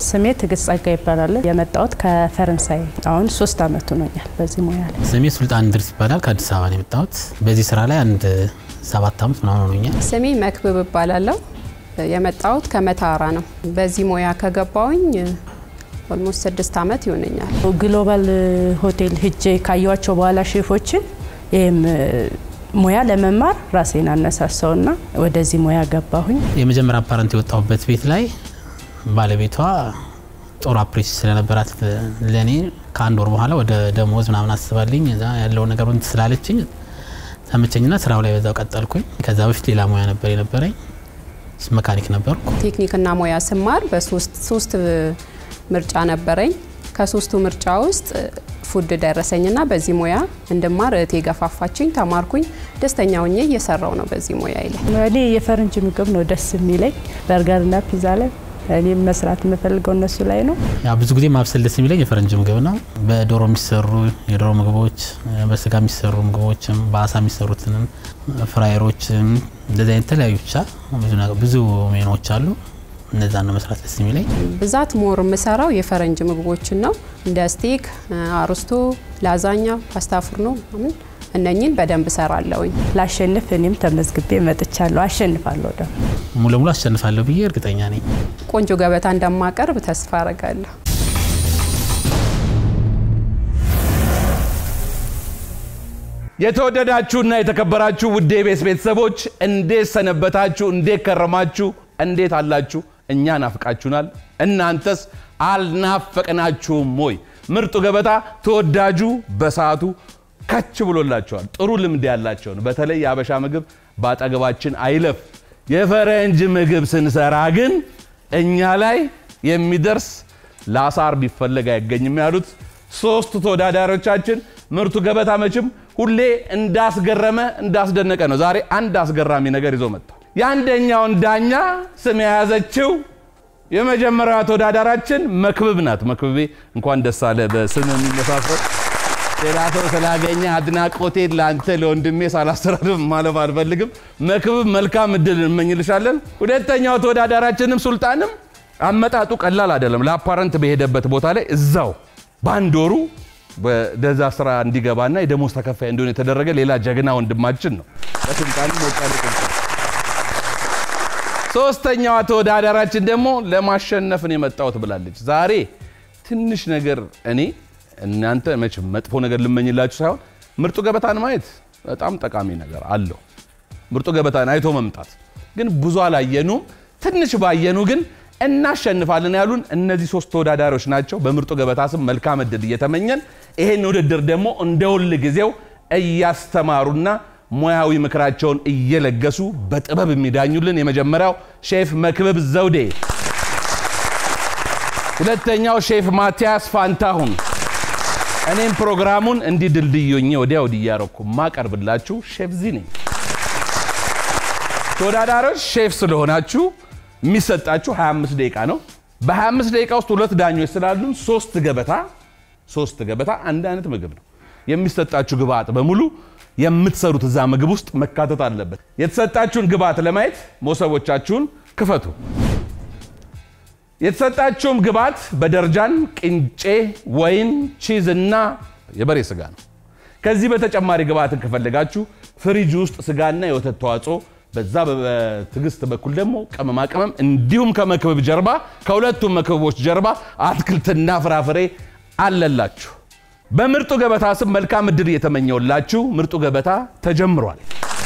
ስሜ ትግስት ጸጋ ይባላል። የመጣሁት ከፈረንሳይ አሁን ሶስት አመት ሆኖኛል በዚህ ሙያ ላይ። ስሜ ሱልጣን ድርስ ይባላል። ከአዲስ አበባ ነው የመጣሁት። በዚህ ስራ ላይ አንድ ሰባት አመት ምናምን ሆኖኛል። ስሜ መክብብ እባላለሁ። የመጣሁት ከመታራ ነው። በዚህ ሙያ ከገባውኝ ኦልሞስት ስድስት አመት ይሆነኛል። ግሎባል ሆቴል ሂጄ ካየኋቸው በኋላ ሼፎችን ይህም ሙያ ለመማር ራሴን አነሳሳውና ወደዚህ ሙያ ገባሁኝ። የመጀመሪያ አፓረንት የወጣሁበት ቤት ላይ ባለቤቷ ጦር አፕሬሽ ስለነበራት ለእኔ ከአንድ ወር በኋላ ወደ ደሞዝ ምናምን አስባልኝ እዛ ያለው ነገር እንትን ስላለችኝ ተመቸኝና ስራው ላይ በዛው ቀጠልኩኝ። ከዛ በፊት ሌላ ሙያ ነበር የነበረኝ መካኒክ ነበርኩ። ቴክኒክና ሙያ ስማር በሶስት ሶስት ምርጫ ነበረኝ። ከሶስቱ ምርጫ ውስጥ ፉድ ደረሰኝና በዚህ ሙያ እንድማር እህቴ ገፋፋችኝ፣ ተማርኩኝ። ደስተኛ ሆኜ እየሰራው ነው በዚህ ሙያ ላይ። እኔ የፈረንጅ ምግብ ነው ደስ የሚለኝ በርገርና ፒዛ ላይ እኔም መስራት የምፈልገው እነሱ ላይ ነው። ያ ብዙ ጊዜ ማብሰል ደስ የሚለኝ የፈረንጅ ምግብ ነው። በዶሮ የሚሰሩ የዶሮ ምግቦች፣ በስጋ የሚሰሩ ምግቦችም፣ በአሳ የሚሰሩትንም ፍራየሮችም፣ እንደዚህ አይነት የተለያዩ ብቻ ብዙ ሜኖች አሉ። እነዛን ነው መስራት ደስ የሚለኝ። ብዛት ሞር የምሰራው የፈረንጅ ምግቦችን ነው። እንደ ስቴክ፣ አርስቶ፣ ላዛኛ፣ ፓስታ ፍርኖ ምን እነኝን በደንብ እሰራለሁኝ። ላሸንፍ እኔም ተመዝግቤ መጥቻለሁ። አሸንፋለሁ ደግሞ ሙሉ ለሙሉ አሸንፋለሁ ብዬ እርግጠኛ ነኝ። ቆንጆ ገበታ እንደማቀርብ ተስፋ አረጋለሁ። የተወደዳችሁና የተከበራችሁ ውድ የቤስ ቤተሰቦች እንዴት ሰነበታችሁ? እንዴት ከረማችሁ? እንዴት አላችሁ? እኛ ናፍቃችሁናል። እናንተስ አልናፈቅናችሁም ወይ? ምርጡ ገበታ ተወዳጁ በሰዓቱ ከች ብሎላቸዋል። ጥሩ ልምድ ያላቸውን በተለይ የአበሻ ምግብ በአጠገባችን አይለፍ። የፈረንጅ ምግብ ስንሰራ ግን እኛ ላይ የሚደርስ ለአሳር ቢፈለግ አይገኝም ያሉት ሶስት ተወዳዳሪዎቻችን ምርጡ ገበታ መቼም ሁሌ እንዳስገረመ እንዳስደነቀ ነው። ዛሬ አንድ አስገራሚ ነገር ይዞ መጥቷል። የአንደኛውን ዳኛ ስም የያዘችው የመጀመሪያዋ ተወዳዳራችን መክብብ ናት። መክብቤ እንኳን ደስ አለ። በስም የሚመሳሰል ሌላ ሰው ስላገኘ አድናቆቴን ለአንተ ለወንድሜ ሳላስተራርፍ ማለፍ አልፈልግም። መክብብ መልካም እድል እንመኝልሻለን። ሁለተኛው ተወዳዳራችንም ሱልጣንም አመጣጡ ቀላል አይደለም። ለአፓረንት በሄደበት ቦታ ላይ እዛው በአንድ ወሩ ወደዛ ስራ እንዲገባና የደሞዝ ተከፋይ እንዲሆን የተደረገ ሌላ ጀግና ወንድማችን ነው። ለሱልጣንም ሞቃል ሶስተኛዋ ተወዳዳራችን ደግሞ ለማሸነፍ ነው የመጣሁት ብላለች። ዛሬ ትንሽ ነገር እኔ እናንተ መቼም መጥፎ ነገር ልመኝላችሁ ሳይሆን ምርጡ ገበታን ማየት በጣም ጠቃሚ ነገር አለው። ምርጡ ገበታን አይቶ መምጣት ግን ብዙ አላየኑም። ትንሽ ባየኑ ግን እናሸንፋለን ያሉን እነዚህ ሶስት ተወዳዳሪዎች ናቸው። በምርጡ ገበታ ስም መልካም እድል እየተመኘን ይሄን ውድድር ደግሞ እንደ ሁል ጊዜው እያስተማሩና ሙያዊ ምክራቸውን እየለገሱ በጥበብ የሚዳኙልን የመጀመሪያው ሼፍ መክብብ ዘውዴ፣ ሁለተኛው ሼፍ ማቲያስ ፋንታሁን፣ እኔም ፕሮግራሙን እንዲህ ድልድዮኜ ወዲያ ወዲህ እያረኩ ማቀርብላችሁ ሼፍ ዚ ነኝ። ተወዳዳሪዎች ሼፍ ስለሆናችሁ የሚሰጣችሁ 25 ደቂቃ ነው። በ25 ደቂቃ ውስጥ ሁለት ዳኞች ስላሉን ሶስት ገበታ ሶስት ገበታ አንድ አይነት ምግብ ነው የሚሰጣችሁ ግብአት በሙሉ የምትሰሩት እዛ ምግብ ውስጥ መካተት አለበት። የተሰጣችሁን ግብአት ለማየት መሶቦቻችሁን ክፈቱ። የተሰጣችሁም ግብአት በደርጃን ቅንጬ፣ ወይን፣ ቺዝ እና የበሬ ስጋ ነው። ከዚህ በተጨማሪ ግብአትን ከፈለጋችሁ ፍሪጅ ውስጥ ስጋና የወተት ተዋጽኦ በዛ በትዕግስት በኩል ደግሞ ቅመማ ቅመም እንዲሁም ከመክብብ ጀርባ ከሁለቱም መክብቦች ጀርባ አትክልትና ፍራፍሬ አለላችሁ። በምርጡ ገበታ ስም መልካም እድል እየተመኘውላችሁ ምርጡ ገበታ ተጀምሯል።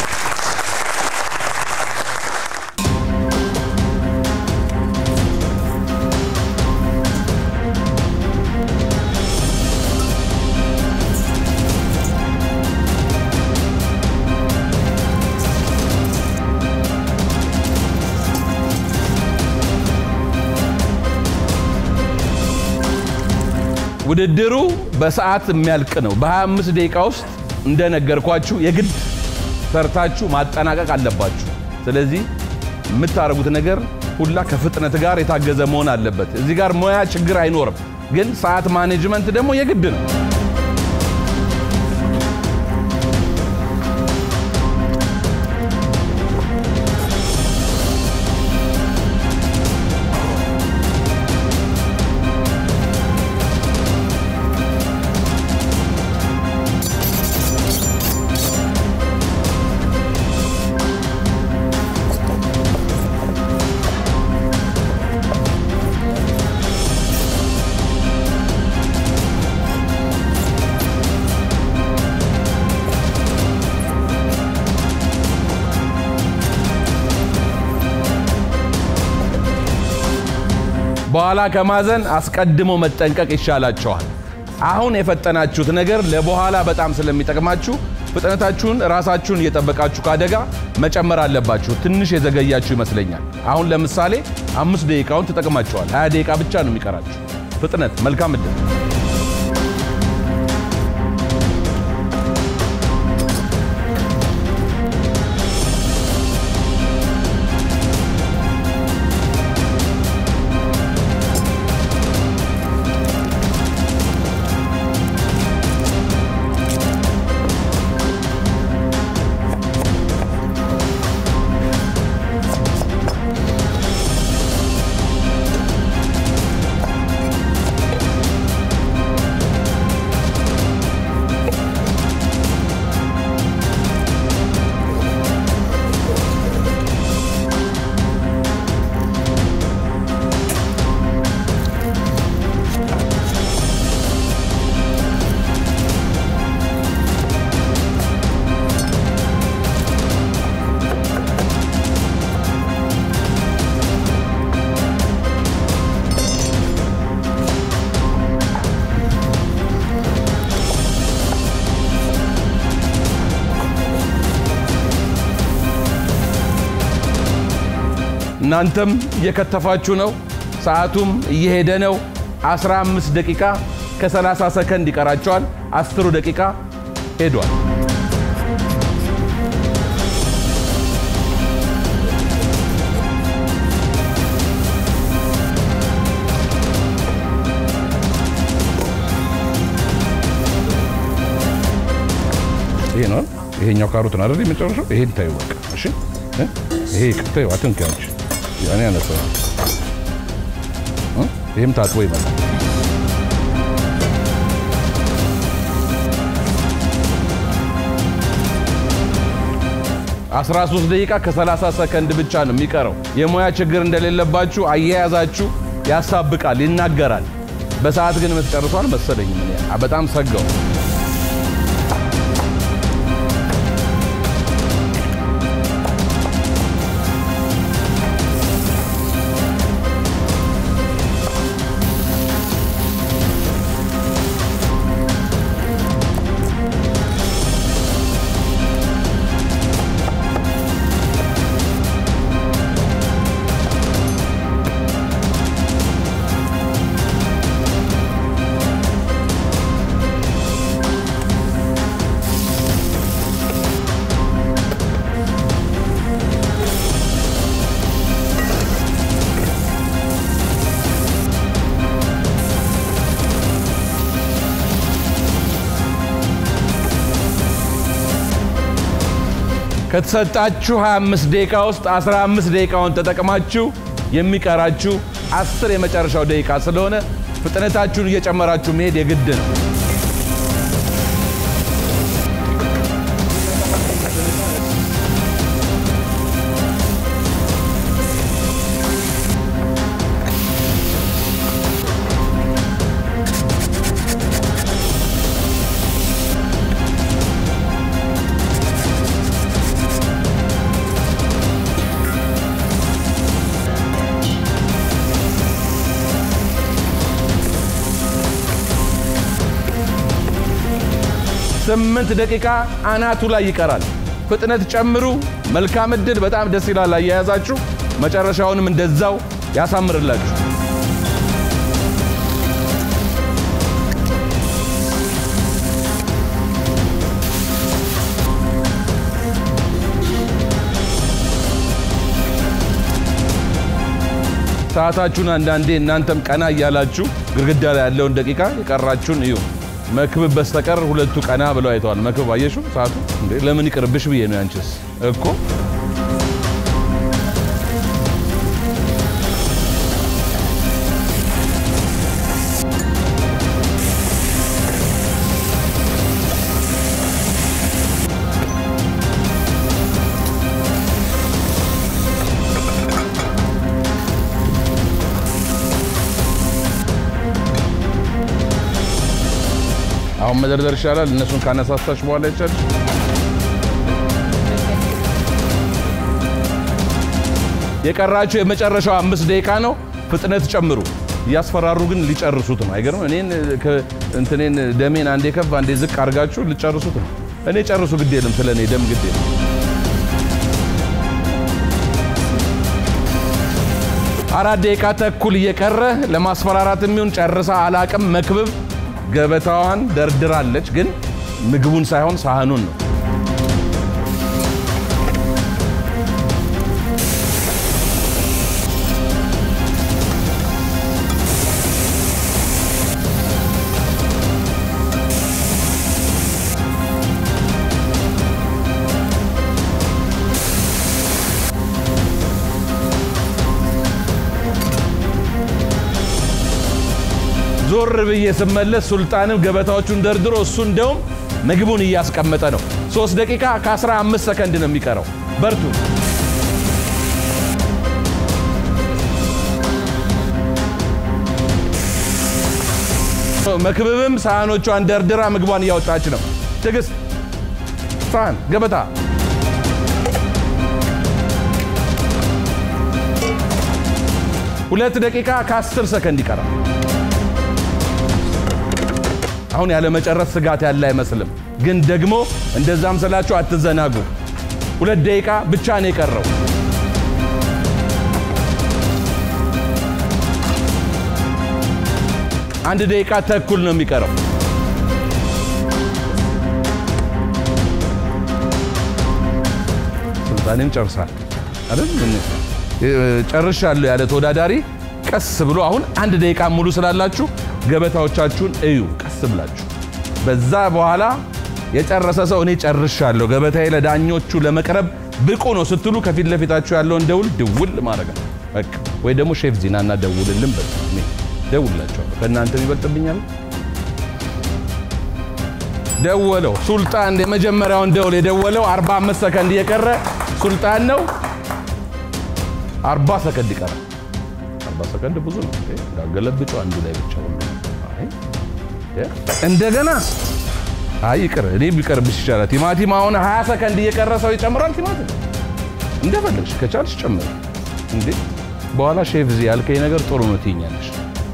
ውድድሩ በሰዓት የሚያልቅ ነው። በ25 ደቂቃ ውስጥ እንደነገርኳችሁ የግድ ሰርታችሁ ማጠናቀቅ አለባችሁ። ስለዚህ የምታደርጉት ነገር ሁላ ከፍጥነት ጋር የታገዘ መሆን አለበት። እዚህ ጋር ሙያ ችግር አይኖርም፣ ግን ሰዓት ማኔጅመንት ደግሞ የግድ ነው። በኋላ ከማዘን አስቀድሞ መጠንቀቅ ይሻላቸዋል። አሁን የፈጠናችሁት ነገር ለበኋላ በጣም ስለሚጠቅማችሁ ፍጥነታችሁን ራሳችሁን እየጠበቃችሁ ከአደጋ መጨመር አለባችሁ። ትንሽ የዘገያችሁ ይመስለኛል። አሁን ለምሳሌ አምስት ደቂቃውን ተጠቅማችኋል። 20 ደቂቃ ብቻ ነው የሚቀራችሁ። ፍጥነት። መልካም እድል። እናንተም እየከተፋችሁ ነው። ሰዓቱም እየሄደ ነው። 15 ደቂቃ ከ30 ሰከንድ ይቀራቸዋል። አስሩ ደቂቃ ሄዷል። ይሄ ነው ይሄኛው ካሮት ነው አይደል? የመጨረሻው ይሄን ታዩ በቃ እሺ። እ? ይሄ ታዩ አትንኪያች ያኔ ያነሰ ይሄም ታጥቦ ይመጣል። አስራ ሶስት ደቂቃ ከ30 ሰከንድ ብቻ ነው የሚቀረው። የሙያ ችግር እንደሌለባችሁ አያያዛችሁ ያሳብቃል፣ ይናገራል። በሰዓት ግን የምትጨርሷል መሰለኝ። እኔ በጣም ሰጋው። ከተሰጣችሁ 25 ደቂቃ ውስጥ 15 ደቂቃውን ተጠቅማችሁ የሚቀራችሁ 10 የመጨረሻው ደቂቃ ስለሆነ ፍጥነታችሁን እየጨመራችሁ መሄድ የግድ ነው። ስምንት ደቂቃ አናቱ ላይ ይቀራል። ፍጥነት ጨምሩ። መልካም እድል። በጣም ደስ ይላል አያያዛችሁ። መጨረሻውንም እንደዛው ያሳምርላችሁ። ሰዓታችሁን አንዳንዴ እናንተም ቀና እያላችሁ ግድግዳ ላይ ያለውን ደቂቃ የቀራችሁን እዩ። መክብብ በስተቀር ሁለቱ ቀና ብለው አይተዋል። መክብብ አየሹ ሰዓቱ እንዴ ለምን ይቅርብሽ ብዬ ነው ያንቺስ እኮ አሁን መደርደር ይሻላል። እነሱን ካነሳሳሽ በኋላ ይቻል የቀራችሁ የመጨረሻው አምስት ደቂቃ ነው። ፍጥነት ጨምሩ። እያስፈራሩ ግን ሊጨርሱት ነው። አይገርም? እኔን ከ- እንትኔን ደሜን አንዴ ከፍ አንዴ ዝቅ አድርጋችሁ ሊጨርሱት ነው። እኔ ጨርሱ ግድ የለም ስለ እኔ ደም ግድ የለም። አራት ደቂቃ ተኩል እየቀረ ለማስፈራራት የሚሆን ጨርሳ አላቅም። መክብብ ገበታዋን ደርድራለች፣ ግን ምግቡን ሳይሆን ሳህኑን ነው። ዞር ብዬ ስመለስ ሱልጣንም ገበታዎቹን ደርድሮ እሱ እንደውም ምግቡን እያስቀመጠ ነው። ሶስት ደቂቃ ከ15 ሰከንድ ነው የሚቀረው። በርቱ። መክብብም ሳህኖቿን ደርድራ ምግቧን እያወጣች ነው። ትዕግስት፣ ሳህን፣ ገበታ ሁለት ደቂቃ ከ10 ሰከንድ ይቀራል። አሁን ያለ መጨረስ ስጋት ያለ አይመስልም። ግን ደግሞ እንደዛም ስላችሁ አትዘናጉ። ሁለት ደቂቃ ብቻ ነው የቀረው። አንድ ደቂቃ ተኩል ነው የሚቀረው። ሱልጣኔም ጨርሳል አይደል? ምን ጨርሻለሁ ያለ ተወዳዳሪ ቀስ ብሎ አሁን አንድ ደቂቃ ሙሉ ስላላችሁ ገበታዎቻችሁን እዩ ቀስ ብላችሁ። በዛ በኋላ የጨረሰ ሰው እኔ ጨርሻለሁ ገበታዬ ለዳኞቹ ለመቅረብ ብቁ ነው ስትሉ ከፊት ለፊታችሁ ያለውን ደውል ድውል ማድረግ ነው በቃ። ወይ ደግሞ ሼፍ ዚናና ደውልልን በሉ። እኔ ደውልላችኋለሁ። ከእናንተ ይበልጥብኛል። ደወለው ሱልጣን የመጀመሪያውን ደውል የደወለው 45 ሰከንድ እየቀረ ሱልጣን ነው። 40 ሰከንድ ይቀራል። 40 ሰከንድ ብዙ ነው። እንዳገለብጩ አንዱ ላይ ብቻ ሁሉ አይ እ እንደገና አይ ይቅር፣ እኔ ቢቀርብሽ ይሻላል። ቲማቲም አሁን 20 ሰከንድ እየቀረ ሰው ይጨምራል። ቲማቲም እንደፈለግሽ ከቻልሽ ጨምር። እንዴ በኋላ ሼፍ ዚ ያልከኝ ነገር ጥሩ ነው ትይኛለሽ።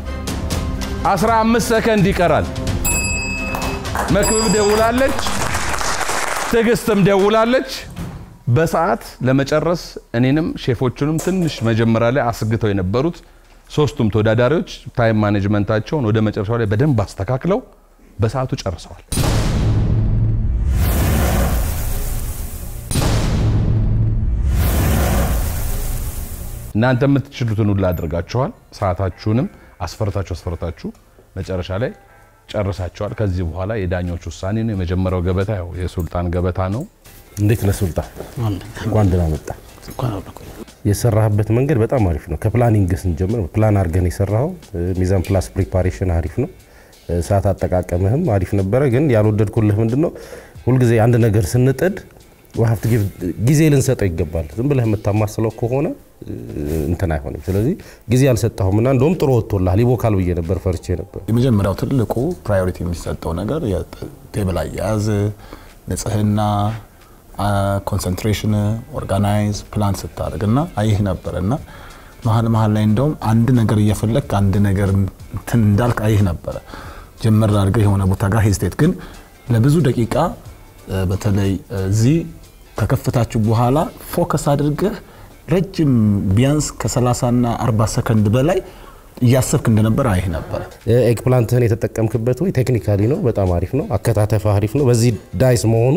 15 ሰከንድ ይቀራል። መክብብ ደውላለች፣ ትዕግስትም ደውላለች። በሰዓት ለመጨረስ እኔንም ሼፎቹንም ትንሽ መጀመሪያ ላይ አስግተው የነበሩት ሶስቱም ተወዳዳሪዎች ታይም ማኔጅመንታቸውን ወደ መጨረሻው ላይ በደንብ አስተካክለው በሰዓቱ ጨርሰዋል። እናንተ የምትችሉትን ሁሉ አድርጋችኋል። ሰዓታችሁንም አስፈርታችሁ አስፈርታችሁ መጨረሻ ላይ ጨርሳችኋል። ከዚህ በኋላ የዳኞች ውሳኔ ነው። የመጀመሪያው ገበታ ያው የሱልጣን ገበታ ነው። እንዴት ነህ ሱልጣን? እንኳን ደህና መጣ። እንኳን አብሮ ቆየ። የሰራህበት መንገድ በጣም አሪፍ ነው። ከፕላኒንግ ስንጀምር ፕላን አድርገን የሰራኸው ሚዛን ፕላስ ፕሪፓሬሽን አሪፍ ነው። ሰዓት አጠቃቀምህም አሪፍ ነበረ። ግን ያልወደድኩልህ ምንድን ነው ሁልጊዜ አንድ ነገር ስንጥድ ሀብት ጊዜ ልንሰጠው ይገባል። ዝም ብለህ የምታማስለው ከሆነ እንትን አይሆንም። ስለዚህ ጊዜ አልሰጠሁም እና እንደውም ጥሩ ወጥቶልሃል። ይቦካል ብዬ ነበር፣ ፈርቼ ነበር። የመጀመሪያው ትልቁ ፕራዮሪቲ የሚሰጠው ነገር የቴብል አያያዝ፣ ንጽህና፣ ኮንሰንትሬሽን፣ ኦርጋናይዝ ፕላን ስታደርግ እና አይህ ነበር እና መሀል መሀል ላይ እንደውም አንድ ነገር እየፈለግ አንድ ነገር እንትን እንዳልክ አይህ ነበረ። ጀመር አድርገህ የሆነ ቦታ ጋር ሄዝቴት ግን ለብዙ ደቂቃ በተለይ እዚህ ከከፍታችሁ በኋላ ፎከስ አድርገህ ረጅም ቢያንስ ከ30 እና 40 ሰከንድ በላይ እያሰብክ እንደነበር አይህ ነበር። ኤግ ፕላንትህን የተጠቀምክበት ወይ ቴክኒካሊ ነው፣ በጣም አሪፍ ነው። አከታተፍ አሪፍ ነው። በዚህ ዳይስ መሆኑ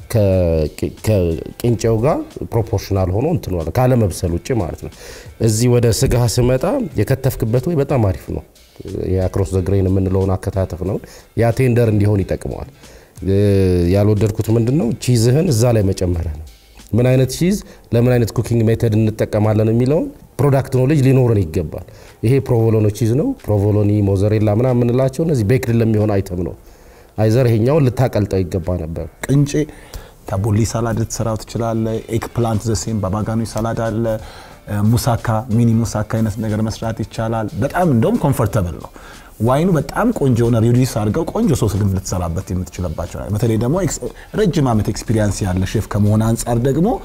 ከቅንጨው ጋር ፕሮፖርሽናል ሆኖ እንትን ሆነ ካለመብሰል ውጭ ማለት ነው። እዚህ ወደ ስጋ ስመጣ የከተፍክበት ወይ በጣም አሪፍ ነው። የአክሮስ ዘግሬን የምንለውን አከታተፍ ነው። ያ ቴንደር እንዲሆን ይጠቅመዋል። ያልወደድኩት ምንድን ነው ቺዝህን እዛ ላይ መጨመርህ ነው። ምን አይነት ቺዝ ለምን አይነት ኩኪንግ ሜተድ እንጠቀማለን የሚለውን ፕሮዳክት ኖሌጅ ሊኖረን ይገባል። ይሄ ፕሮቮሎኒ ቺዝ ነው። ፕሮቮሎኒ፣ ሞዘሬላ ምናምን የምንላቸው እነዚህ ቤክድ ለሚሆን አይተም ነው። አይዘር ይሄኛውን ልታቀልጠው ይገባ ነበር። ቅንጬ ታቦሊ ሳላድ ልትሰራው ትችላለህ። ኤግ ፕላንት ዘሴም ባባጋኑ ሳላድ አለ። ሙሳካ ሚኒ ሙሳካ አይነት ነገር መስራት ይቻላል። በጣም እንደውም ኮምፎርተብል ነው። ዋይኑ በጣም ቆንጆ የሆነ ሪዲስ አድርገው ቆንጆ ሶስ ግን ልትሰራበት የምትችልባቸው በተለይ ደግሞ ረጅም ዓመት ኤክስፒሪያንስ ያለ ሼፍ ከመሆን አንጻር ደግሞ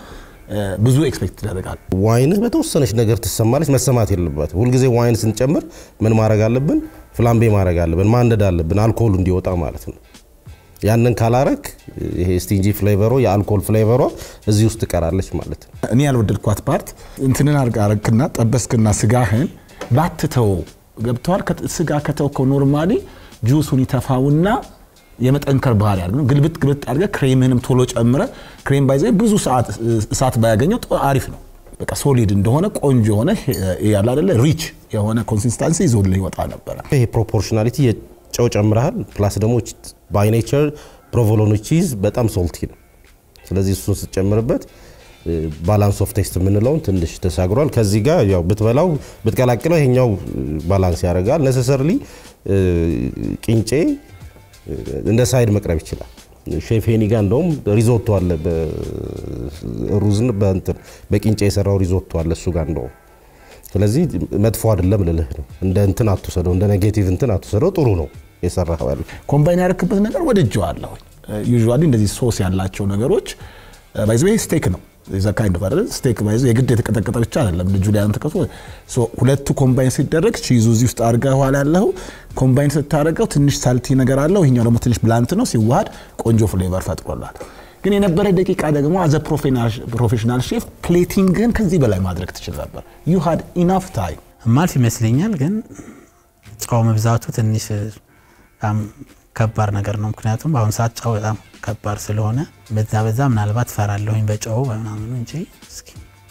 ብዙ ኤክስፔክት ይደረጋል። ዋይንህ በተወሰነች ነገር ትሰማለች፣ መሰማት የለባትም። ሁልጊዜ ዋይን ስንጨምር ምን ማድረግ አለብን? ፍላምቤ ማድረግ አለብን፣ ማንደድ አለብን፣ አልኮሉ እንዲወጣ ማለት ነው። ያንን ካላረክ ይሄ ስቲንጂ ፍሌቨሮ የአልኮል ፍሌቨሯ እዚህ ውስጥ ትቀራለች ማለት ነው። እኔ ያልወደድኳት ፓርት እንትንን አርግና ጠበስክና ስጋህን ባትተው ገብተዋል። ስጋ ከተውከው ኖርማሊ ጁሱን ይተፋውና የመጠንከር ባህሪ ያለ ግልብጥ ግልብጥ አድርገህ ክሬምህንም ቶሎ ጨምረ ክሬም ባይዘ ብዙ ሰዓት እሳት ባያገኘው አሪፍ ነው። በቃ ሶሊድ እንደሆነ ቆንጆ የሆነ ያለ አይደለ ሪች የሆነ ኮንሲስታንሲ ይዞልህ ይወጣ ነበረ። ይሄ ፕሮፖርሽናሊቲ ጨው ጨምረሃል። ፕላስ ደግሞ ባይ ኔቸር ፕሮቮሎኒ ቺዝ በጣም ሶልቲ ነው። ስለዚህ እሱን ስትጨምርበት ባላንስ ኦፍ ቴስት የምንለውን ትንሽ ተሻግሯል። ከዚህ ጋር ያው ብትበላው ብትቀላቅለው ይሄኛው ባላንስ ያደርጋል። ነሰሰርሊ ቂንጬ እንደ ሳይድ መቅረብ ይችላል። ሼፍ ሄኒ ጋር እንደውም ሪዞቶ አለ፣ ሩዝን በእንትን በቂንጬ የሰራው ሪዞቶ አለ እሱ ጋር እንደውም። ስለዚህ መጥፎ አይደለም ልልህ ነው። እንደ እንትን አትውሰደው፣ እንደ ኔጌቲቭ እንትን አትውሰደው። ጥሩ ነው የሰራኸው ያለ ኮምባይን ያደረክበት ነገር ወድጄዋለሁ። ዩዥዋሊ እንደዚህ ሶስ ያላቸው ነገሮች ባይዘ ስቴክ ነው ዘ ካይንድ ኦፍ አይደል ስቴክ ባይዘ የግድ የተቀጠቀጠ ብቻ አይደለም። ልጁ ላይ አንተ ከሱ ሁለቱ ኮምባይን ሲደረግ ቺዙ እዚህ ውስጥ አድርገህ ኋላ ያለው ኮምባይን ስታደርገው ትንሽ ሳልቲ ነገር አለው። ይሄኛው ደግሞ ትንሽ ብላንት ነው። ሲዋሃድ ቆንጆ ፍሌቨር ፈጥሮላል። ግን የነበረ ደቂቃ ደግሞ አዘ ፕሮፌሽናል ሼፍ ፕሌቲንግን ከዚህ በላይ ማድረግ ትችል ነበር። ዩ ሃድ ኢናፍ ታይም ማልፍ ይመስለኛል። ግን ጨው መብዛቱ ትንሽ በጣም ከባድ ነገር ነው። ምክንያቱም በአሁኑ ሰዓት ጨው በጣም ከባድ ስለሆነ በዛ በዛ ምናልባት ፈራለሁኝ በጨው በምናምኑ እንጂ እስኪ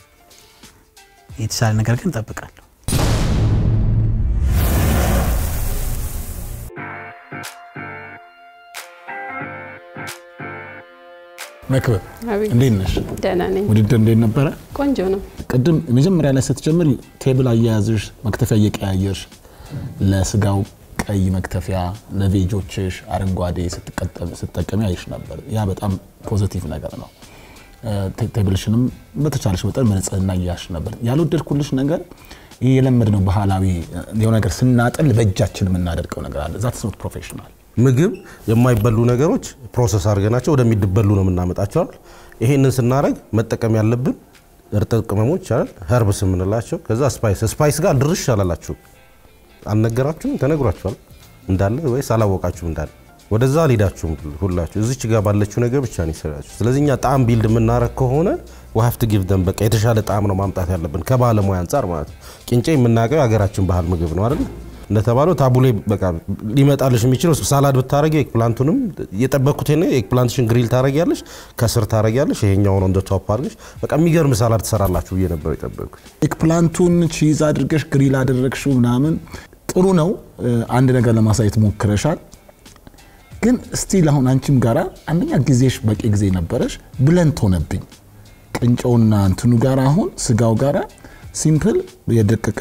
የተሻለ ነገር ግን እጠብቃለሁ። መክብብ አቤት። እንዴት ነሽ? ደህና ነኝ። ውድድር እንዴት ነበረ? ቆንጆ ነው። ቅድም መጀመሪያ ላይ ስትጀምር ቴብል አያያዝሽ መክተፊያ እየቀያየርሽ ለስጋው ቀይ መክተፊያ ለቬጆችሽ አረንጓዴ ስትጠቀሚ አይሽ ነበር። ያ በጣም ፖዘቲቭ ነገር ነው። ቴብልሽንም በተቻለሽ መጠን በንጽህና እያሽ ነበር። ያልወደድኩልሽ ነገር ይህ የለመድነው ባህላዊ የሆነ ነገር ስናጠል በእጃችን የምናደርገው ነገር አለ። ዛት ኖት ፕሮፌሽናል ምግብ የማይበሉ ነገሮች ፕሮሰስ አድርገናቸው ወደሚበሉ ነው የምናመጣቸው አይደል? ይሄንን ስናደርግ መጠቀም ያለብን እርጥብ ቅመሞች አይደል? ኸርብስ የምንላቸው ከዛ ስፓይስ ስፓይስ ጋር ድርሽ አላላችሁ አልነገራችሁም? ተነግሯችኋል እንዳለ ወይስ አላወቃችሁም እንዳለ? ወደዛ አልሄዳችሁም ሁላችሁ። እዚች ጋር ባለችው ነገር ብቻ ነው የሰራችሁ። ስለዚህ እኛ ጣዕም ቢልድ የምናረግ ከሆነ ዋሀፍት ጊቭ ደም በቃ የተሻለ ጣዕም ነው ማምጣት ያለብን ከባለሙያ አንጻር ማለት ነው። ቂንጬ የምናውቀው የሀገራችን ባህል ምግብ ነው አይደል? እንደተባለው ታቡሌ በቃ ሊመጣልሽ የሚችለው ሳላድ ብታረጊ ኤግፕላንቱንም የጠበቅኩት ነ ኤግፕላንትሽን ግሪል ታረጊያለሽ፣ ከስር ታረጊያለሽ፣ ይሄኛውን እንደ ቶፕ አድርገሽ በቃ የሚገርም ሳላድ ትሰራላችሁ ብዬ ነበር የጠበቅኩት። ኤግፕላንቱን ቺዝ አድርገሽ ግሪል አደረግሽው ምናምን ጥሩ ነው። አንድ ነገር ለማሳየት ሞክረሻል። ግን ስቲል አሁን አንቺም ጋራ አንደኛ ጊዜሽ በቂ ጊዜ ነበረሽ፣ ብለንት ሆነብኝ ቅንጨውና እንትኑ ጋራ አሁን ስጋው ጋራ ሲምፕል የደቀቀ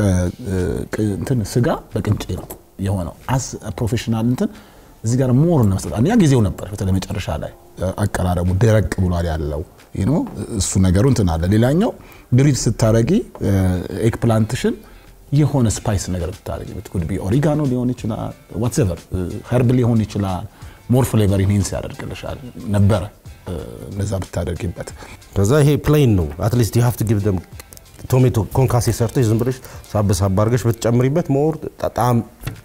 እንትን ስጋ በቅንጬ ነው የሆነው። አስ ፕሮፌሽናል እንትን እዚህ ጋር ሞር ነው መስጠት። አንደኛ ጊዜው ነበር፣ በተለይ መጨረሻ ላይ አቀራረቡ ደረቅ ብሏል ያለው ይህ ነው እሱ ነገሩ እንትን አለ። ሌላኛው ግሪል ስታረጊ ኤግፕላንትሽን የሆነ ስፓይስ ነገር ብታረጊ ብትኩድ ቢ ኦሪጋኖ ሊሆን ይችላል፣ ዋትኤቨር ኸርብ ሊሆን ይችላል። ሞር ፍሌቨር ኢንሄንስ ያደርግልሻል ነበረ እነዛ ብታደርጊበት። ከዛ ይሄ ፕሌን ነው አትሊስት ዩ ሃቭ ቱ ጊቭ ደም ቶሜቶ ኮንካሴ ሰርተሽ ዝም ብለሽ ሳብ ሳብ አድርገሽ ብትጨምሪበት ሞር ጣዕም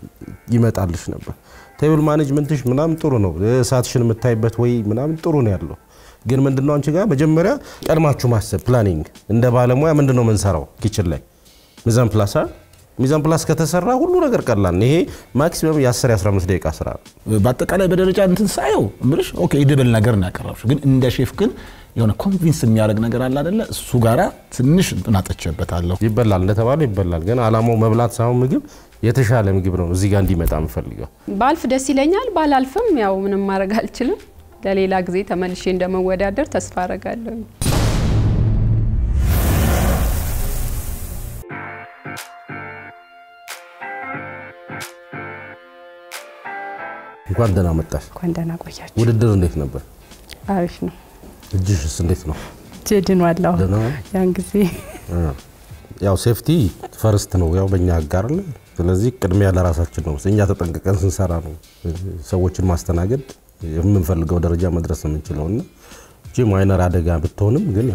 ይመጣልሽ ነበር። ቴብል ማኔጅመንትሽ ምናምን ጥሩ ነው። እሳትሽን የምታይበት ወይ ምናምን ጥሩ ነው ያለው። ግን ምንድነው አንቺ ጋር መጀመሪያ ቀድማችሁ ማሰብ ፕላኒንግ፣ እንደ ባለሙያ ምንድነው የምንሰራው ኪችን ላይ ሚዛን ፕላስ ሚዛን ፕላስ ከተሰራ ሁሉ ነገር ቀላል ነው። ይሄ ማክሲመም የ10 15 ደቂቃ ስራ ነው። በአጠቃላይ በደረጃ እንትን ሳየው እምልሽ ኦኬ ይድብል ነገር ነው ያቀረብሽው። ግን እንደ ሼፍ ግን የሆነ ኮንቪንስ የሚያደርግ ነገር አለ አይደለ? እሱ ጋራ ትንሽ እንትን አጠቸበታለሁ። ይበላል እንደተባለው ይበላል። ግን አላማው መብላት ሳይሆን ምግብ የተሻለ ምግብ ነው እዚህ ጋር እንዲመጣ የምፈልገው። ባልፍ ደስ ይለኛል። ባላልፍም ያው ምንም ማድረግ አልችልም። ለሌላ ጊዜ ተመልሼ እንደመወዳደር ተስፋ አረጋለሁ። እንኳን ደህና መጣሽ። እንኳን ደህና ቆያችሁ። ውድድር እንዴት ነበር? አሪፍ ነው። እጅሽስ እንዴት ነው? ጅድን ዋላሁ ደህና ነው? ያን ጊዜ ያው ሴፍቲ ፈርስት ነው ያው በእኛ ጋር አለ። ስለዚህ ቅድሚያ ለራሳችን ነው። እኛ ተጠንቅቀን ስንሰራ ነው ሰዎችን ማስተናገድ የምንፈልገው ደረጃ መድረስ የምንችለው እና እቺ ማይነር አደጋ ብትሆንም ግን ያው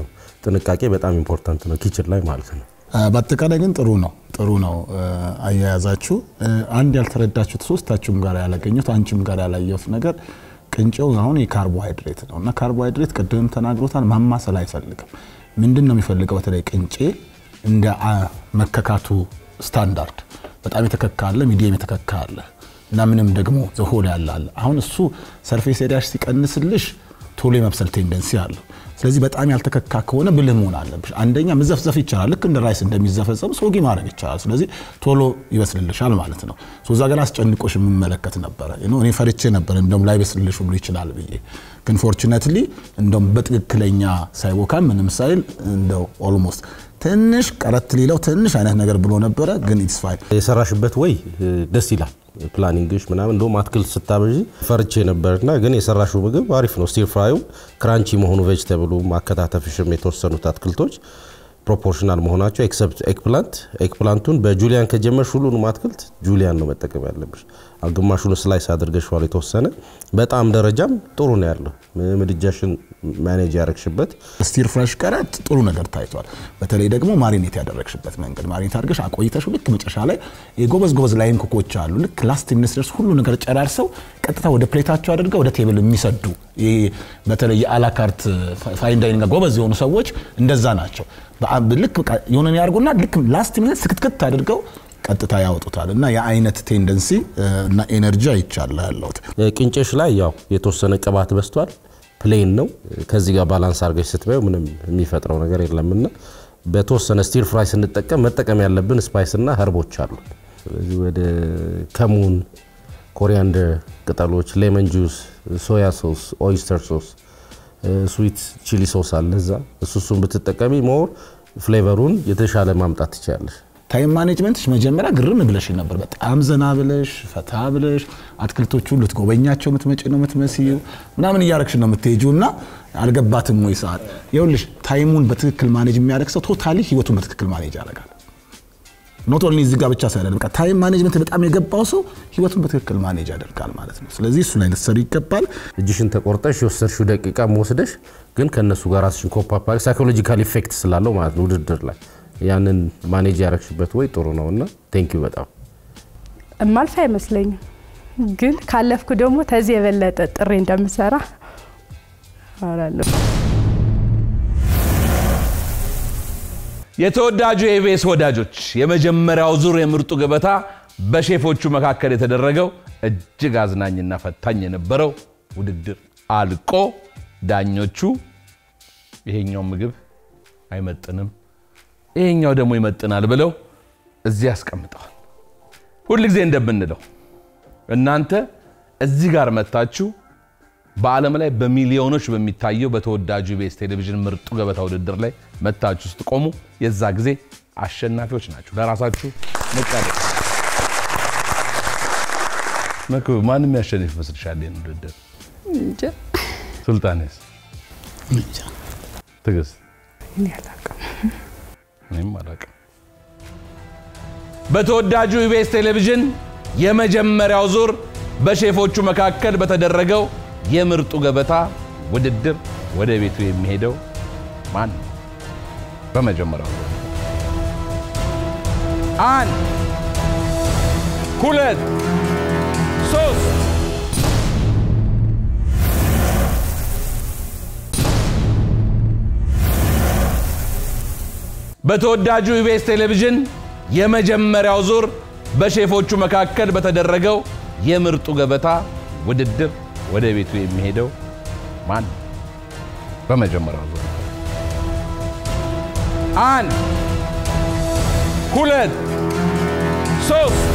ጥንቃቄ በጣም ኢምፖርታንት ነው ኪችን ላይ ማለት ነው። በአጠቃላይ ግን ጥሩ ነው ጥሩ ነው አያያዛችሁ። አንድ ያልተረዳችሁት ሶስታችሁም ጋር ያላገኘሁት አንቺም ጋር ያላየሁት ነገር ቅንጨው አሁን የካርቦሃይድሬት ነው እና ካርቦሃይድሬት ቅድም ተናግሮታል፣ ማማሰል አይፈልግም። ምንድን ነው የሚፈልገው? በተለይ ቅንጬ እንደ መከካቱ ስታንዳርድ በጣም የተከካ አለ፣ ሚዲየም የተከካ አለ እና ምንም ደግሞ ዘሆል ያለ አለ። አሁን እሱ ሰርፌስ ኤሪያሽ ሲቀንስልሽ ቶሎ የመብሰል ቴንደንሲ አለው። ስለዚህ በጣም ያልተከካ ከሆነ ብልህ መሆን አለብሽ። አንደኛ መዘፍዘፍ ይቻላል፣ ልክ እንደ ራይስ እንደሚዘፈዘፍ ሶጊ ማድረግ ይቻላል። ስለዚህ ቶሎ ይበስልልሻል ማለት ነው። እዛ ገና አስጨንቆሽ የምመለከት ነበረ። እኔ ፈርቼ ነበር እንደውም ላይ በስልልሽ ሁሉ ይችላል ብዬ ግን ፎርቹነትሊ እንደውም በትክክለኛ ሳይቦካ ምንም ሳይል እንደው ኦልሞስት ትንሽ ቀረት ሊለው ትንሽ አይነት ነገር ብሎ ነበረ፣ ግን ኢትስ ፋይን። የሰራሽበት ወይ ደስ ይላል። ፕላኒንግሽ ምናምን እንደውም አትክልት ስታበዢ ፈርቼ ነበርና ግን የሰራሽው ምግብ አሪፍ ነው። ስቲር ፍራዩ ክራንቺ መሆኑ ቬጅተብሉ ማከታተፍሽም የተወሰኑት አትክልቶች ፕሮፖርሽናል መሆናቸው ኤክሰፕት ኤግፕላንት ኤግፕላንቱን በጁሊያን ከጀመርሽ ሁሉንም አትክልት ጁሊያን ነው መጠቀም ያለብሽ። ግማሹን ስላይስ አድርገሽዋል የተወሰነ በጣም ደረጃም ጥሩ ነው ያለው ምድጃሽን ማኔጅ ያረግሽበት ስቲር ፍራሽ ቀረት ጥሩ ነገር ታይቷል። በተለይ ደግሞ ማሪኔት ያደረግሽበት መንገድ ማሪኔት አድርገሽ አቆይተሽ ልክ መጨረሻ ላይ የጎበዝ ጎበዝ ላይን ኩኮች አሉ። ልክ ላስት ሚኒት ድረስ ሁሉ ነገር ጨራርሰው ቀጥታ ወደ ፕሌታቸው አድርገው ወደ ቴብል የሚሰዱ በተለይ የአላካርት ፋይን ዳይኒንግ ጎበዝ የሆኑ ሰዎች እንደዛ ናቸው። ልክ የሆነ ያርጉና ልክ ላስት ሚኒት ስክትክት አድርገው ቀጥታ ያወጡታል እና የአይነት ቴንደንሲ እና ኤነርጂ አይቻለ ያለሁት ቅንጭሽ ላይ ያው የተወሰነ ቅባት በስቷል። ፕሌን ነው። ከዚህ ጋር ባላንስ አድርገሽ ስትበዩ ምንም የሚፈጥረው ነገር የለምና በተወሰነ ስቲር ፍራይ ስንጠቀም መጠቀም ያለብን ስፓይስ እና ሀርቦች አሉ። ስለዚህ ወደ ከሙን፣ ኮሪያንደር ቅጠሎች፣ ሌመን ጁስ፣ ሶያ ሶስ፣ ኦይስተር ሶስ፣ ስዊት ቺሊ ሶስ አለ እዛ እሱ እሱን ብትጠቀሚ ሞር ፍሌቨሩን የተሻለ ማምጣት ትችላለሽ። ታይም ማኔጅመንትሽ መጀመሪያ ግርም ብለሽ ነበር። በጣም ዘና ብለሽ ፈታ ብለሽ አትክልቶቹ ልትጎበኛቸው የምትመጪ ነው የምትመስዩ ምናምን እያረግሽ ነው የምትሄጂው እና አልገባትም ወይ ሰዓት ይኸውልሽ፣ ታይሙን በትክክል ማኔጅ የሚያደርግ ሰው ቶታሊ ህይወቱን በትክክል ማኔጅ ያደርጋል። ኖት ኦንሊ እዚህ ጋር ብቻ ሳይሆን በቃ ታይም ማኔጅመንት በጣም የገባው ሰው ህይወቱን በትክክል ማኔጅ ያደርጋል ማለት ነው። ስለዚህ እሱ ላይ ልትሰሪ ይገባል። እጅሽን ተቆርጠሽ የወሰድሽው ደቂቃ መወስደሽ ግን ከእነሱ ጋር ራስሽን ኮፓፓ ሳይኮሎጂካል ኢፌክት ስላለው ማለት ነው ውድድር ላይ ያንን ማኔጅ ያረግሽበት ወይ ጥሩ ነው እና ቴንኪዩ በጣም እማልፍ አይመስለኝም። ግን ካለፍኩ ደግሞ ተዚህ የበለጠ ጥሬ እንደምሰራ አወራለሁ። የተወዳጁ የኢቢኤስ ወዳጆች የመጀመሪያው ዙር የምርጡ ገበታ በሼፎቹ መካከል የተደረገው እጅግ አዝናኝና ፈታኝ የነበረው ውድድር አልቆ ዳኞቹ ይሄኛው ምግብ አይመጥንም፣ ይሄኛው ደግሞ ይመጥናል ብለው እዚህ ያስቀምጠዋል። ሁልጊዜ እንደምንለው እናንተ እዚህ ጋር መታችሁ በዓለም ላይ በሚሊዮኖች በሚታየው በተወዳጁ ኢቢኤስ ቴሌቪዥን ምርጡ ገበታ ውድድር ላይ መታችሁ ስትቆሙ የዛ ጊዜ አሸናፊዎች ናችሁ። ለራሳችሁ መቃለ መክብብ ማንም ያሸንፍ ይመስልሻል? ይህን ውድድር ሱልጣኔስ፣ ትዕግስት፣ እኔም አላውቅም። በተወዳጁ ኢቢኤስ ቴሌቪዥን የመጀመሪያው ዙር በሼፎቹ መካከል በተደረገው የምርጡ ገበታ ውድድር ወደ ቤቱ የሚሄደው ማን ነው? በመጀመሪያው ዙር አንድ ሁለት ሶስት በተወዳጁ ኢቢኤስ ቴሌቪዥን የመጀመሪያው ዙር በሼፎቹ መካከል በተደረገው የምርጡ ገበታ ውድድር ወደ ቤቱ የሚሄደው ማን ነው? በመጀመሪያው ዙር አንድ ሁለት ሶስት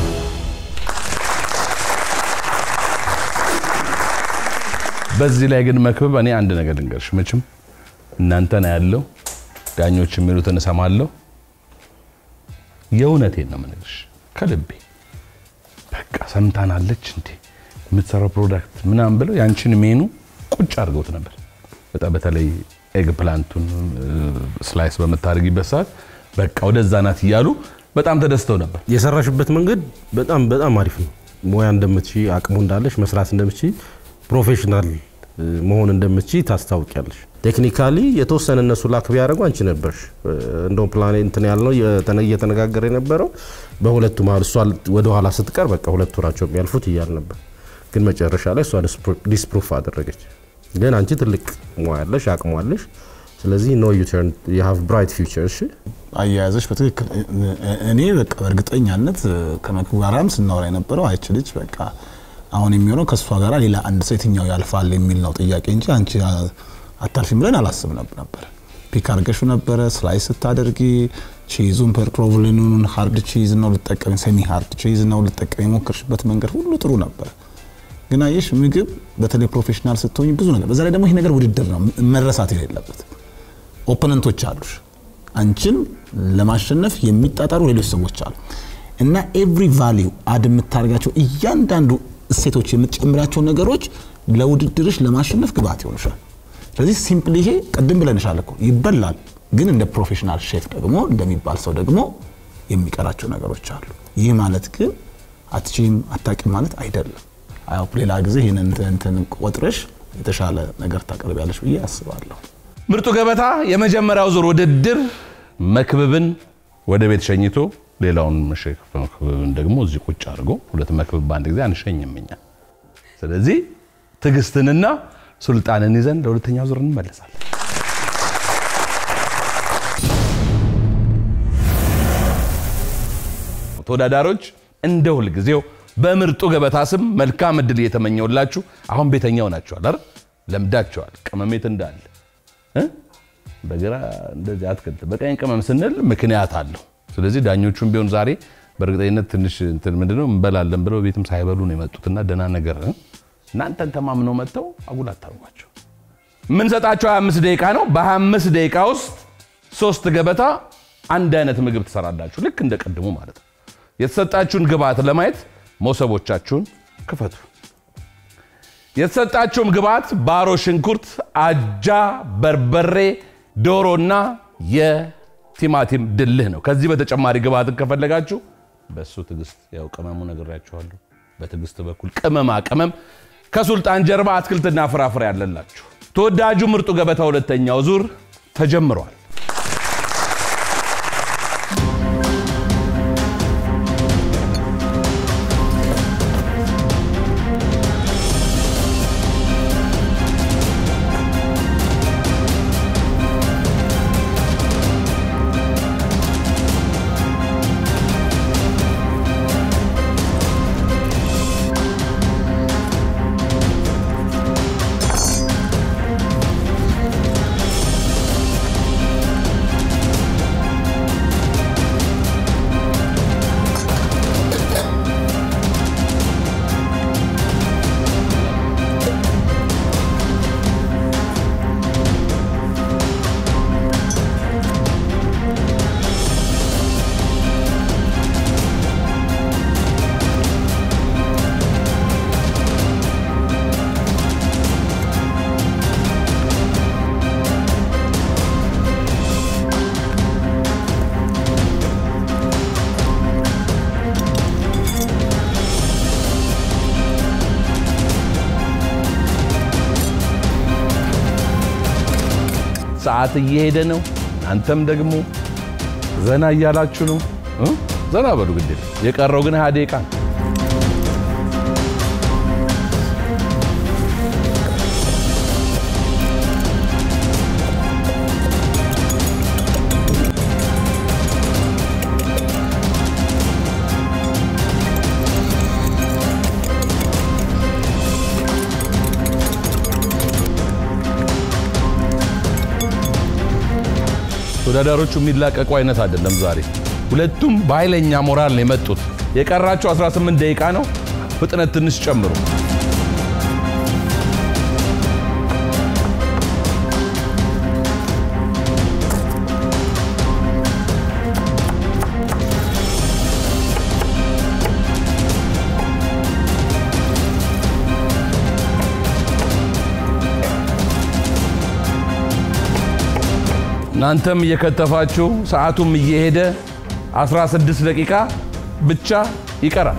በዚህ ላይ ግን መክብብ እኔ አንድ ነገር ልንገርሽ መቼም እናንተን ያለው ዳኞች የሚሉትን እሰማለሁ የእውነቴን ነው የምነግርሽ ከልቤ በቃ ሰምታናለች እንዴ የምትሰራው ፕሮዳክት ምናምን ብለው ያንቺን ሜኑ ቁጭ አድርገውት ነበር በጣም በተለይ ኤግ ፕላንቱን ስላይስ በምታደርጊበት ሰዓት በቃ ወደዛ ናት እያሉ በጣም ተደስተው ነበር የሰራሽበት መንገድ በጣም በጣም አሪፍ ነው። ሙያ እንደምትች አቅሙ እንዳለሽ መስራት እንደምትች ፕሮፌሽናል እ፣ መሆን እንደምትችይ ታስታውቂያለሽ። ቴክኒካሊ የተወሰነ እነሱ ላክ ቢያደርጉ አንቺ ነበርሽ እ፣ እንደውም ፕላኔ እንትን ያልነው የተነ- እየተነጋገረ የነበረው በሁለቱ መሀል እሷ ወደኋላ ስትቀር በቃ ሁለቱ ናቸው የሚያልፉት እያል ነበር። ግን መጨረሻ ላይ እሷ ዲስፕሩፍ አደረገች። ግን አንቺ ትልቅ ሙያ ያለሽ አቅሟለሽ። ስለዚህ ኖ ዩ ተርን ዩ ሃቭ ብራይት ፊውቸር። እሺ አያያዘች በትክክል እኔ በቃ በእርግጠኛነት ከመክቡ ጋራም ስናወራ የነበረው አይች ልጅ በቃ አሁን የሚሆነው ከእሷ ጋር ሌላ አንድ ሰው የትኛው ያልፋል የሚል ነው ጥያቄ እንጂ አንቺ አታልፊም ብለን አላስብ ነበር። ፒክ አርገሹ ነበረ ስላይስ ስታደርጊ ቺዙን ፕሮቮሊኑን ሀርድ ቺዝ ነው ልጠቀም ሴሚ ሀርድ ቺዝ ነው ልጠቀም የሞከርሽበት መንገድ ሁሉ ጥሩ ነበር። ግን አየሽ ምግብ በተለይ ፕሮፌሽናል ስትሆኝ ብዙ ነገር በዛ ላይ ደግሞ ይህ ነገር ውድድር ነው መረሳት የሌለበት ኦፖነንቶች አሉሽ አንቺን ለማሸነፍ የሚጣጣሩ ሌሎች ሰዎች አሉ እና ኤቭሪ ቫሊዩ አድ የምታደርጋቸው እያንዳንዱ እሴቶች የምትጨምራቸው ነገሮች ለውድድርሽ ለማሸነፍ ግብአት ይሆኑሻል። ስለዚህ ሲምፕል ይሄ ቅድም ብለንሻል እኮ ይበላል፣ ግን እንደ ፕሮፌሽናል ሼፍ ደግሞ እንደሚባል ሰው ደግሞ የሚቀራቸው ነገሮች አሉ። ይህ ማለት ግን አትችይም አታውቂም ማለት አይደለም። አዎ ሌላ ጊዜ ይህንን እንትን ቆጥረሽ የተሻለ ነገር ታቀርቢያለሽ ብዬ አስባለሁ። ምርጡ ገበታ የመጀመሪያው ዙር ውድድር መክብብን ወደ ቤት ሸኝቶ ሌላውን ሼፍ መክብብን ደግሞ እዚህ ቁጭ አድርጎ ሁለት መክብብ በአንድ ጊዜ አንሸኝም እኛ። ስለዚህ ትዕግስትንና ሱልጣንን ይዘን ለሁለተኛው ዙር እንመለሳለን። ተወዳዳሪዎች እንደ ሁልጊዜው በምርጡ ገበታ ስም መልካም እድል እየተመኘውላችሁ አሁን ቤተኛው ናቸዋል አይደል? ለምዳቸዋል። ቅመሜት እንዳለ እ? በግራ እንደዚህ አትክልት በቀኝ ቅመም ስንል ምክንያት አለው። ስለዚህ ዳኞቹም ቢሆን ዛሬ በእርግጠኝነት ትንሽ እንትን ምንድነው እንበላለን ብለው ቤትም ሳይበሉ ነው የመጡትና ደህና ነገር እ? እናንተን ተማምነው መጥተው አጉል አታርጓቸው። የምንሰጣቸው 25 ደቂቃ ነው። በ25 ደቂቃ ውስጥ ሶስት ገበታ አንድ አይነት ምግብ ትሰራላችሁ፣ ልክ እንደ ቅድሙ ማለት ነው። የተሰጣችሁን ግብአት ለማየት መሶቦቻችሁን ክፈቱ። የተሰጣችሁም ግብአት ባሮ ሽንኩርት፣ አጃ፣ በርበሬ፣ ዶሮና የቲማቲም ድልህ ነው። ከዚህ በተጨማሪ ግብአትን ከፈለጋችሁ በእሱ ትዕግስት ያው ቅመሙ ነግሬያችኋለሁ። በትዕግስት በኩል ቅመማ ቅመም ከሱልጣን ጀርባ አትክልትና ፍራፍሬ ያለላችሁ። ተወዳጁ ምርጡ ገበታ ሁለተኛው ዙር ተጀምሯል። ሰዓት እየሄደ ነው። አንተም ደግሞ ዘና እያላችሁ ነው። እ? ዘና በሉ ግድ የለም። የቀረው ግን ሀያ ደቂቃ ነው። ተወዳዳሪዎቹ የሚላቀቁ አይነት አይደለም ዛሬ። ሁለቱም በኃይለኛ ሞራል ነው የመጡት። የቀራቸው 18 ደቂቃ ነው። ፍጥነት ትንሽ ጨምሩ። እናንተም እየከተፋችሁ ሰዓቱም እየሄደ 16 ደቂቃ ብቻ ይቀራል።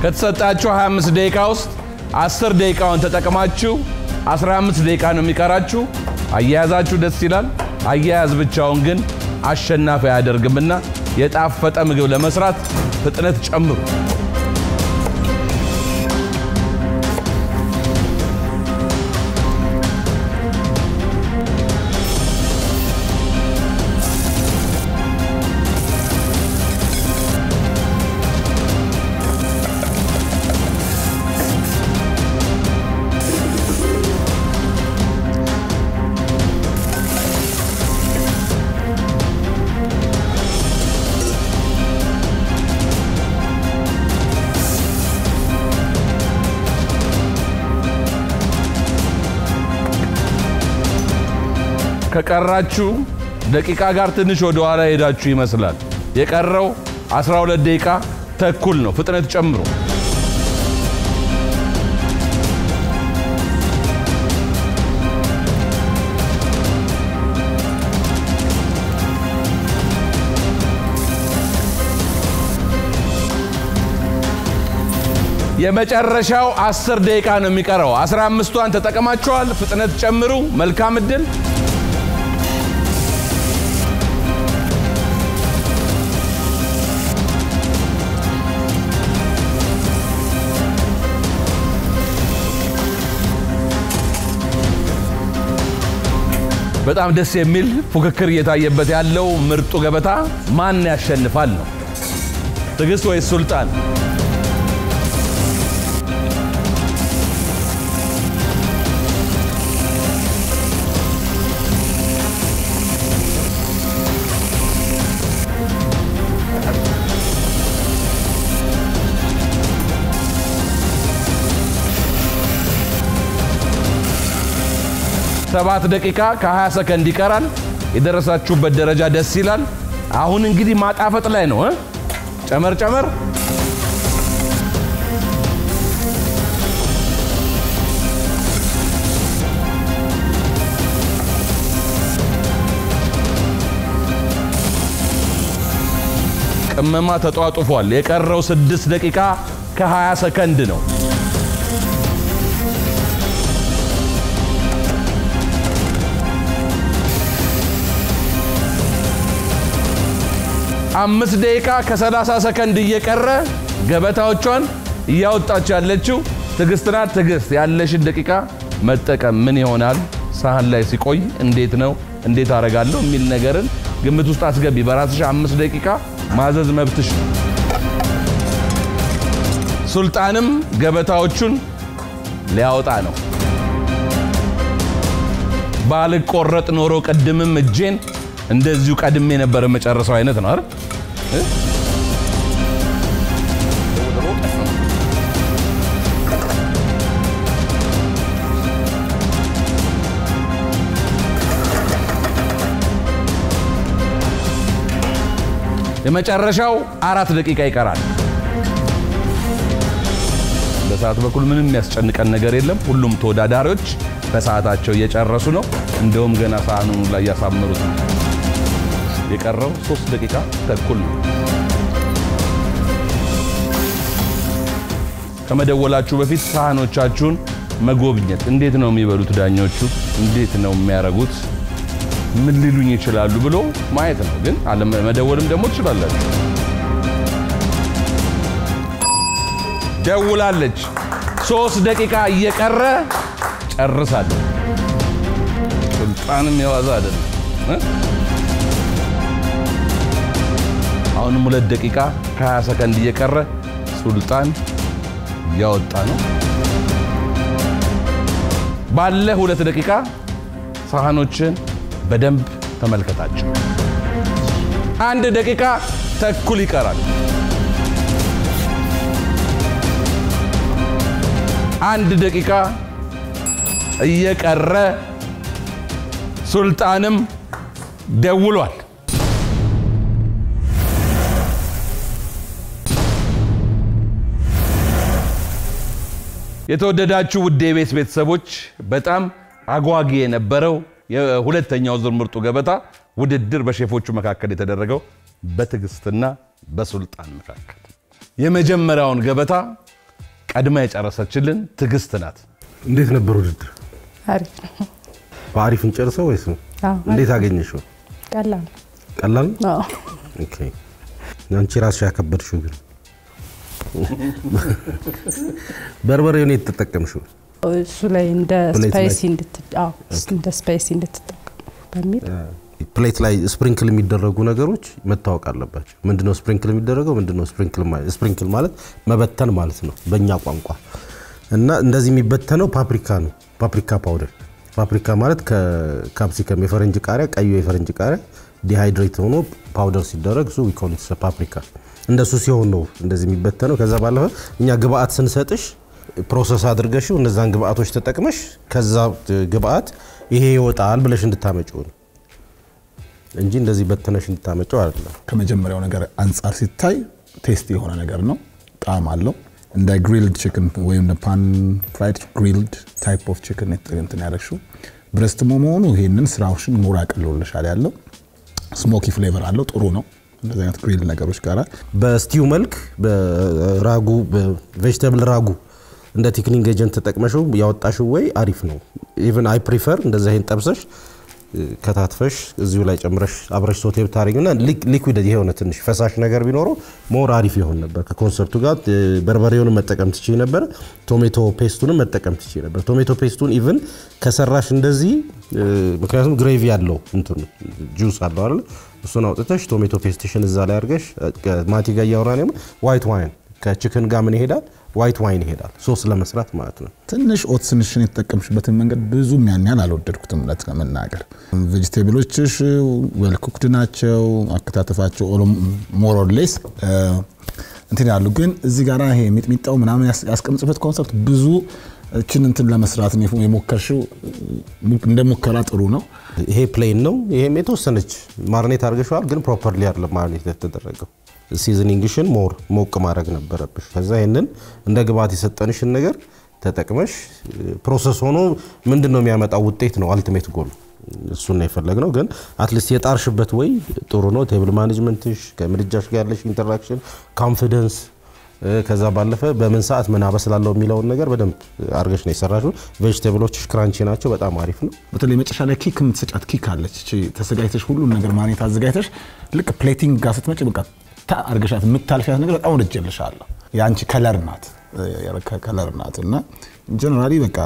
ከተሰጣችሁ 25 ደቂቃ ውስጥ 10 ደቂቃውን ተጠቅማችሁ 15 ደቂቃ ነው የሚቀራችሁ። አያያዛችሁ ደስ ይላል። አያያዝ ብቻውን ግን አሸናፊ አያደርግምና የጣፈጠ ምግብ ለመስራት ፍጥነት ጨምሩ። ከቀራችሁ ደቂቃ ጋር ትንሽ ወደ ኋላ ሄዳችሁ ይመስላል። የቀረው 12 ደቂቃ ተኩል ነው። ፍጥነት ጨምሩ። የመጨረሻው 10 ደቂቃ ነው የሚቀረው። 15ቷን ተጠቅማችኋል። ፍጥነት ጨምሩ። መልካም እድል። በጣም ደስ የሚል ፉክክር እየታየበት ያለው ምርጡ ገበታ ማን ያሸንፋል ነው? ትዕግስት ወይስ ሱልጣን? ሰባት ደቂቃ ከ20 ሰከንድ ይቀራል። የደረሳችሁበት ደረጃ ደስ ይላል። አሁን እንግዲህ ማጣፈጥ ላይ ነው እ ጨመር ጨመር ቅመማ ተጧጡፏል። የቀረው 6 ደቂቃ ከ20 ሰከንድ ነው። አምስት ደቂቃ ከ30 ሰከንድ እየቀረ ገበታዎቿን እያወጣች ያለችው ትዕግስት ናት። ትዕግስት ያለሽን ደቂቃ መጠቀም ምን ይሆናል ሳህን ላይ ሲቆይ እንዴት ነው እንዴት አረጋለሁ የሚል ነገርን ግምት ውስጥ አስገቢ። በራስሽ አምስት ደቂቃ ማዘዝ መብትሽ ነው። ሱልጣንም ገበታዎቹን ሊያወጣ ነው። ባልቆረጥ ኖሮ ቅድምም እጄን እንደዚሁ ቀድሜ የነበረ መጨረሰው አይነት ነው አይደል? የመጨረሻው አራት ደቂቃ ይቀራል። በሰዓት በኩል ምንም የሚያስጨንቀን ነገር የለም። ሁሉም ተወዳዳሪዎች በሰዓታቸው እየጨረሱ ነው። እንደውም ገና ሳህኑን ላይ እያሳመሩት ነው። የቀረው ሶስት ደቂቃ ተኩል ነው። ከመደወላችሁ በፊት ሳህኖቻችሁን መጎብኘት፣ እንዴት ነው የሚበሉት ዳኞቹ፣ እንዴት ነው የሚያረጉት፣ ምን ሊሉኝ ይችላሉ ብሎ ማየት ነው። ግን አለመደወልም ደግሞ ትችላላችሁ። ደውላለች። ሶስት ደቂቃ እየቀረ ጨርሳለች። ሱልጣንም የዋዛ አይደለም እ አሁንም ሁለት ደቂቃ ከ20 ሰከንድ እየቀረ ሱልጣን እያወጣ ነው። ባለ ሁለት ደቂቃ ሳህኖችን በደንብ ተመልከታቸው። አንድ ደቂቃ ተኩል ይቀራል። አንድ ደቂቃ እየቀረ ሱልጣንም ደውሏል። የተወደዳችሁ ውድ የቤት ቤተሰቦች በጣም አጓጊ የነበረው የሁለተኛው ዙር ምርጡ ገበታ ውድድር በሼፎቹ መካከል የተደረገው በትዕግስትና በሱልጣን መካከል የመጀመሪያውን ገበታ ቀድማ የጨረሰችልን ትዕግስት ናት። እንዴት ነበር ውድድር? አሪፍ ነው። በአሪፍ እንጨርሰው ወይስ ነው? አዎ፣ እንዴት አገኘሽው? ቀላል ነው። ቀላል ነው? አዎ። ኦኬ። አንቺ ራስሽ ያከበድሽው ግን በርበሬውን የት ተጠቀምሽው? እሱ ላይ እንደ ፕሌት ላይ? ስፓይሲ እንድት አዎ፣ እንደ ስፓይሲ እንድትጠቀሙ በሚል ፕሌት ላይ ስፕሪንክል የሚደረጉ ነገሮች መታወቅ አለባቸው። ምንድነው ስፕሪንክል የሚደረገው? ምንድነው ስፕሪንክል ማለት? ስፕሪንክል ማለት መበተን ማለት ነው በእኛ ቋንቋ እና እንደዚህ የሚበተነው ፓፕሪካ ነው። ፓፕሪካ ፓውደር። ፓፕሪካ ማለት ከካፕሲከም የፈረንጅ ቃሪያ፣ ቀዩ የፈረንጅ ቃሪያ ዲሃይድሬት ሆኖ ፓውደር ሲደረግ እሱ ዊኮሊት ፓፕሪካ። እንደሱ ሲሆን ነው እንደዚህ የሚበተነው። ከዛ ባለፈ እኛ ግብአት ስንሰጥሽ ፕሮሰስ አድርገሽው እነዛን ግብአቶች ተጠቅመሽ ከዛ ግብአት ይሄ ይወጣል ብለሽ እንድታመጪው ነው እንጂ እንደዚህ በተነሽ እንድታመጪው አይደለም። ከመጀመሪያው ነገር አንጻር ሲታይ ቴስቲ የሆነ ነገር ነው። ጣዕም አለው። እንደ ግሪልድ ቺክን ወይም ፓን ፍራይድ ግሪልድ ታይፕ ኦፍ ቺክን እንትን ያደረግሽው ብረስት መሆኑ ይሄንን ስራዎችን ሞር አቅልሎልሻል። ያለው ስሞኪ ፍሌቨር አለው። ጥሩ ነው። እንደዚህ አይነት ግሪል ነገሮች ጋር በስቲው መልክ በራጉ በቬጅተብል ራጉ እንደ ቲክኒንግ ኤጀንት ተጠቅመሽው ያወጣሽው ወይ አሪፍ ነው። ኢቭን አይ ፕሪፈር እንደዚህ አይነት ጠብሰሽ ከታትፈሽ እዚሁ ላይ ጨምረሽ አብረሽ ሶቴ ብታደርጊና ሊኩዊድ የሆነ ትንሽ ፈሳሽ ነገር ቢኖረው ሞር አሪፍ ይሆን ነበር። ከኮንሰርቱ ጋር በርበሬውን መጠቀም ትችይ ነበር። ቶሜቶ ፔስቱንም መጠቀም ትችይ ነበር። ቶሜቶ ፔስቱን ኢቭን ከሰራሽ እንደዚህ ምክንያቱም ግሬቪ ያለው እንትን ጁስ አለው አይደል? እሱን አውጥተሽ ቶሜቶ ፔስትሽን እዛ ላይ አድርገሽ ማቲ ጋር እያወራን ዋይት ዋይን ከችክን ጋር ምን ይሄዳል? ዋይት ዋይን ይሄዳል። ሶስ ለመስራት ማለት ነው። ትንሽ ኦትስንሽን የተጠቀምሽበትን መንገድ ብዙም ያን ያህል አልወደድኩትም እውነት ለመናገር። ቬጅቴብሎችሽ ዌል ኩክድ ናቸው። አከታተፋቸው ሞር ኦር ሌስ እንትን ያሉ ግን እዚህ ጋር ይሄ ሚጥሚጣው ምናምን ያስቀምጽበት ኮንሰፕት ብዙ እችን እንትን ለመስራት ነው የሞከርሽው። እንደ ሙከራ ጥሩ ነው። ይሄ ፕሌን ነው። ይሄም የተወሰነች ማርኔት አድርገሽዋል፣ ግን ፕሮፐርሊ አይደለም ማርኔት የተደረገው። ሲዝኒንግሽን ሞር ሞቅ ማድረግ ነበረብሽ። ከዛ ይህንን እንደ ግብዓት የሰጠንሽን ነገር ተጠቅመሽ ፕሮሰስ ሆኖ ምንድን ነው የሚያመጣው ውጤት ነው አልቲሜት ጎል። እሱን ነው የፈለግነው። ግን አትሊስት የጣርሽበት ወይ ጥሩ ነው። ቴብል ማኔጅመንትሽ ከምድጃሽ ጋር ያለሽ ኢንተራክሽን፣ ኮንፊደንስ ከዛ ባለፈ በምን ሰዓት ምን አበስላለሁ የሚለውን ነገር በደንብ አድርገሽ ነው የሰራሽው። ቬጅቴብሎችሽ ክራንቺ ናቸው። በጣም አሪፍ ነው። በተለይ መጨረሻ ላይ ኪክ የምትሰጫት ኪክ አለች። እቺ ተዘጋጅተሽ ሁሉን ነገር ማኔት አዘጋጅተሽ ልክ ፕሌቲንግ ጋር ስትመጪ በቃ ታ አርገሻት የምታልፊያት ነገር በጣም ወድጄልሻለሁ። የአንቺ ከለር ናት ከለር ናት እና ጀነራሊ በቃ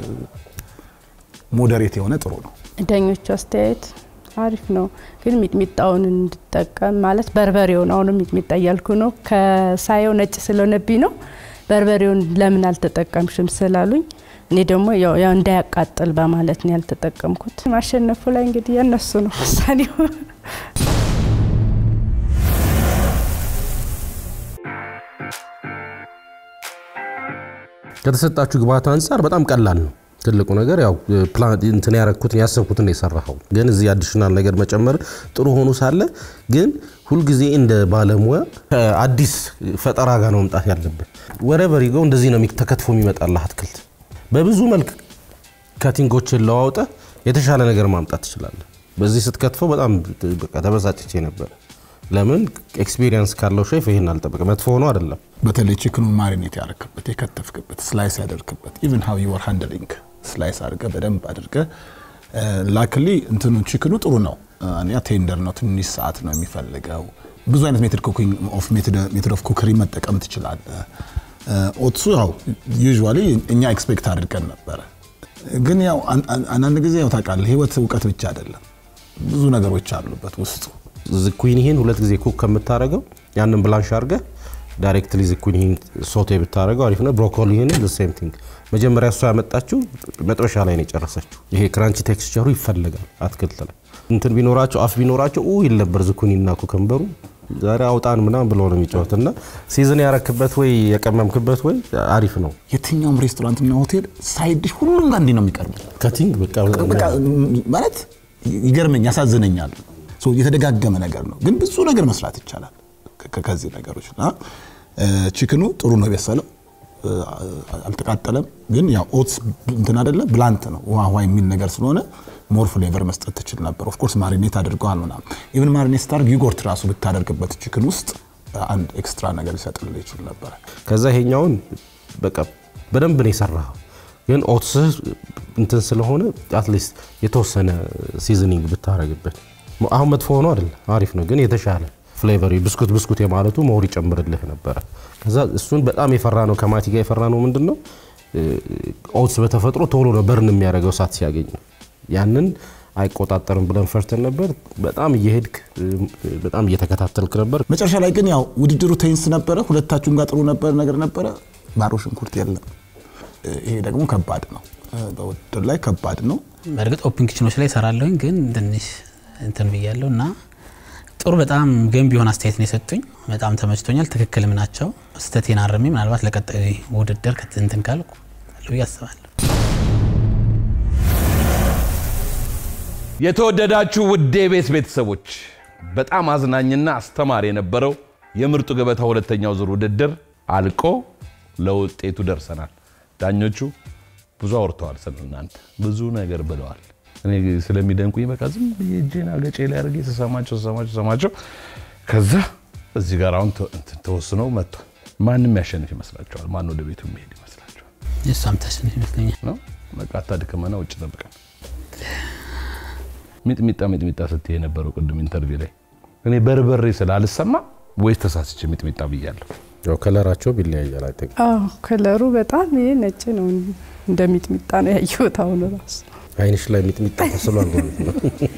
ሞዴሬት የሆነ ጥሩ ነው። ዳኞቹ አስተያየት አሪፍ ነው፣ ግን ሚጥሚጣውን እንድጠቀም ማለት በርበሬውን አሁንም ሚጥሚጣ እያልኩ ነው። ከሳየው ነጭ ስለሆነብኝ ነው። በርበሬውን ለምን አልተጠቀምሽም ስላሉኝ እኔ ደግሞ ያው ያው እንዳያቃጥል በማለት ነው ያልተጠቀምኩት። ማሸነፉ ላይ እንግዲህ የነሱ ነው ውሳኔው። ከተሰጣችሁ ግብዓት አንጻር በጣም ቀላል ነው። ትልቁ ነገር ያው ፕላን እንትን ያረኩትን ያሰብኩትን ነው የሰራኸው። ግን እዚህ አዲሽናል ነገር መጨመር ጥሩ ሆኖ ሳለ ግን ሁልጊዜ እንደ ባለሙያ ከአዲስ ፈጠራ ጋር ነው መምጣት ያለብን። ወረቨር ይገው እንደዚህ ነው ተከትፎ የሚመጣልህ አትክልት። በብዙ መልክ ከቲንጎችን ለዋውጠ የተሻለ ነገር ማምጣት ትችላለህ። በዚህ ስትከትፈው በጣም በቃ ተበሳጭቼ ነበር። ለምን ኤክስፒሪየንስ ካለው ሼፍ ይሄን አልጠበቀ መጥፎ ሆኖ አይደለም። በተለይ ቺክኑን ማሪኔት ያረክበት የከተፍክበት ስላይስ ያደርክበት ኢቨን ሃው ዩ አር ሃንድሊንግ ስላይስ አድርገ በደንብ አድርገ ላክሊ እንትኑ ቺክኑ ጥሩ ነው። አንያ ቴንደር ነው፣ ትንሽ ሰዓት ነው የሚፈልገው። ብዙ አይነት ሜትድ ኩኪንግ ኦፍ ሜትድ ኦፍ ኩከሪ መጠቀም ትችላለህ። ኦትሱ ያው ዩዥዋሊ እኛ ኤክስፔክት አድርገን ነበረ። ግን ያው አንዳንድ ጊዜ ያው ታውቃለህ ህይወት እውቀት ብቻ አይደለም፣ ብዙ ነገሮች አሉበት ውስጡ። ዝኩኒህን ሁለት ጊዜ ኩክ ከምታደርገው ያንን ብላንሽ አድርገህ ዳይሬክትሊ ዝኩኒህን ሶቴ ብታደርገው አሪፍ ነው። ብሮኮሊህን ሴም ቲንግ መጀመሪያ እሷ ያመጣችው መጥበሻ ላይ ነው የጨረሰችው። ይሄ ክራንቺ ቴክስቸሩ ይፈልጋል አትክልት ላይ እንትን ቢኖራቸው አፍ ቢኖራቸው ኡ ይል ነበር ዝኩኒና ኩከምበሩ ዛሬ አውጣን ምናምን ብሎ ነው የሚጫወት እና ሲዝን ያረክበት ወይ የቀመምክበት ወይ አሪፍ ነው። የትኛውም ሬስቶራንትና ሆቴል ሳይድሽ ሁሉም ጋር እንዲህ ነው የሚቀርቡት። ከቲንግ በቃ በቃ ማለት ይገርመኝ ያሳዝነኛል። የተደጋገመ ነገር ነው፣ ግን ብዙ ነገር መስራት ይቻላል ከዚህ ነገሮች እና ቺክኑ ጥሩ ነው የበሰለው፣ አልተቃጠለም። ግን ያው ኦትስ እንትን አይደለ ብላንት ነው ውሃ ውሃ የሚል ነገር ስለሆነ ሞር ፍሌቨር መስጠት ትችል ነበር። ኦፍኮርስ ማሪኔት አድርገዋል ምናምን ኢቭን ማሪኔት ስታርግ ዩጎርት ራሱ ብታደርግበት ቺክን ውስጥ አንድ ኤክስትራ ነገር ሊሰጥልህ ይችል ነበረ። ከዛ ይሄኛውን በቃ በደንብ ነው የሰራኸው። ግን ኦትስህ እንትን ስለሆነ አትሊስት የተወሰነ ሲዝኒንግ ብታረግበት አሁን መጥፎ ሆኖ አይደለም፣ አሪፍ ነው። ግን የተሻለ ፍሌቨር ብስኩት ብስኩት የማለቱ መውር ይጨምርልህ ነበረ። ከዛ እሱን በጣም የፈራ ነው ከማቲ ጋር የፈራ ነው ምንድን ነው ኦትስ በተፈጥሮ ቶሎ ነው በርን የሚያደርገው እሳት ሲያገኝ ያንን አይቆጣጠርም ብለን ፈርተን ነበር። በጣም እየሄድክ በጣም እየተከታተልክ ነበር። መጨረሻ ላይ ግን ያው ውድድሩ ቴንስ ነበረ። ሁለታችሁም ጋር ጥሩ ነበር ነገር ነበረ። ባሮ ሽንኩርት የለም። ይሄ ደግሞ ከባድ ነው። በውድድር ላይ ከባድ ነው። በእርግጥ ኦፕን ኪችኖች ላይ እሰራለሁኝ ግን ትንሽ እንትን ብያለሁ እና ጥሩ በጣም ገንቢ የሆነ አስተያየት ነው የሰጡኝ። በጣም ተመችቶኛል። ትክክልም ናቸው። ስህተቴን አርሜ ምናልባት ለቀጣዩ ውድድር እንትን ካልኩ ብዬ አስባለሁ። የተወደዳችሁ ውዴ ቤት ቤተሰቦች በጣም አዝናኝና አስተማሪ የነበረው የምርጡ ገበታ ሁለተኛው ዙር ውድድር አልቆ ለውጤቱ ደርሰናል። ዳኞቹ ብዙ አውርተዋል፣ ስለ እናንተ ብዙ ነገር ብለዋል። እኔ ስለሚደንቁኝ በቃ ዝም ብዬ እጄን አገጬ ላይ አድርጌ ስሰማቸው ስሰማቸው ስሰማቸው ከዛ እዚህ ጋር አሁን እንትን ተወስኖ መጥቷል። ማንም ያሸንፍ ይመስላችኋል? ማን ወደ ቤቱ የሚሄድ ይመስላችኋል? እሷም ታሸንፍ ይመስለኛል። ነው በቃ አታድክመና ውጭ ጠብቀን ሚጥሚጣ ሚጥሚጣ ስትይ የነበረው ቅድም ኢንተርቪው ላይ እኔ በርበሬ ስላልሰማ ወይስ ተሳስቼ ሚጥሚጣ ብያለሁ? ያው ከለራቸው ቢለያያል። አይ ቲንክ አዎ ከለሩ በጣም ይሄ ነጭ ነው፣ እንደ ሚጥሚጣ ነው ያየሁት አሁን ራሱ። አይንሽ ላይ ሚጥሚጣ ተስሏል ማለት ነው።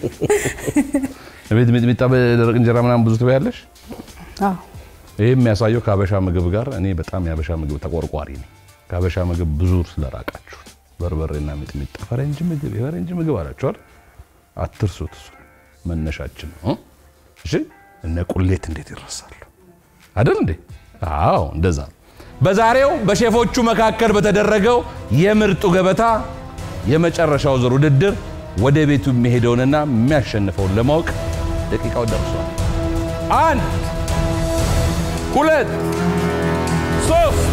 ቤት ሚጥሚጣ በደረቅ እንጀራ ምናምን ብዙ ትበያለሽ? አዎ ይህ የሚያሳየው ከሀበሻ ምግብ ጋር እኔ በጣም የሀበሻ ምግብ ተቆርቋሪ ነኝ። ከሀበሻ ምግብ ብዙ ስለራቃችሁ በርበሬና ሚጥሚጣ ፈረንጅ ምግብ የፈረንጅ ምግብ አላችኋል። አትርሱት። እሱ መነሻችን ነው። እሺ እነ ቁሌት እንዴት ይረሳሉ አይደል እንዴ? አዎ እንደዛ ነው። በዛሬው በሼፎቹ መካከል በተደረገው የምርጡ ገበታ የመጨረሻው ዙር ውድድር ወደ ቤቱ የሚሄደውንና የሚያሸንፈውን ለማወቅ ደቂቃው ደርሷል። አንድ ሁለት ሶስት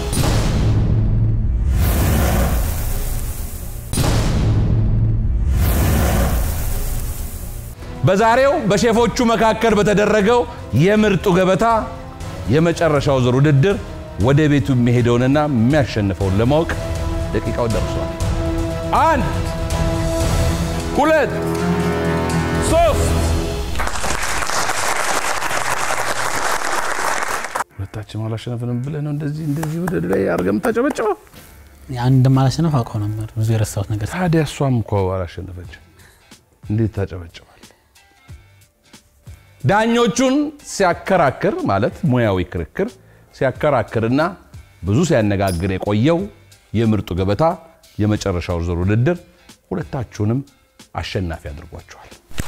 በዛሬው በሼፎቹ መካከል በተደረገው የምርጡ ገበታ የመጨረሻው ዙር ውድድር ወደ ቤቱ የሚሄደውንና የሚያሸንፈውን ለማወቅ ደቂቃው ደርሷል። አንድ ሁለት ሶስት ሁለታችን አላሸነፍንም ብለህ ነው እንደዚህ እንደዚህ ወደ ላይ አድርገህ የምታጨበጭበው? አንድ እንደማላሸነፍ አውቀው ነበር። ብዙ የረሳሁት ነገር ታዲያ እሷም እኮ አላሸነፈች፣ እንዴት ታጨበጭባል? ዳኞቹን ሲያከራክር ማለት ሙያዊ ክርክር ሲያከራክርና ብዙ ሲያነጋግር የቆየው የምርጡ ገበታ የመጨረሻው ዙር ውድድር ሁለታችሁንም አሸናፊ አድርጓቸዋል።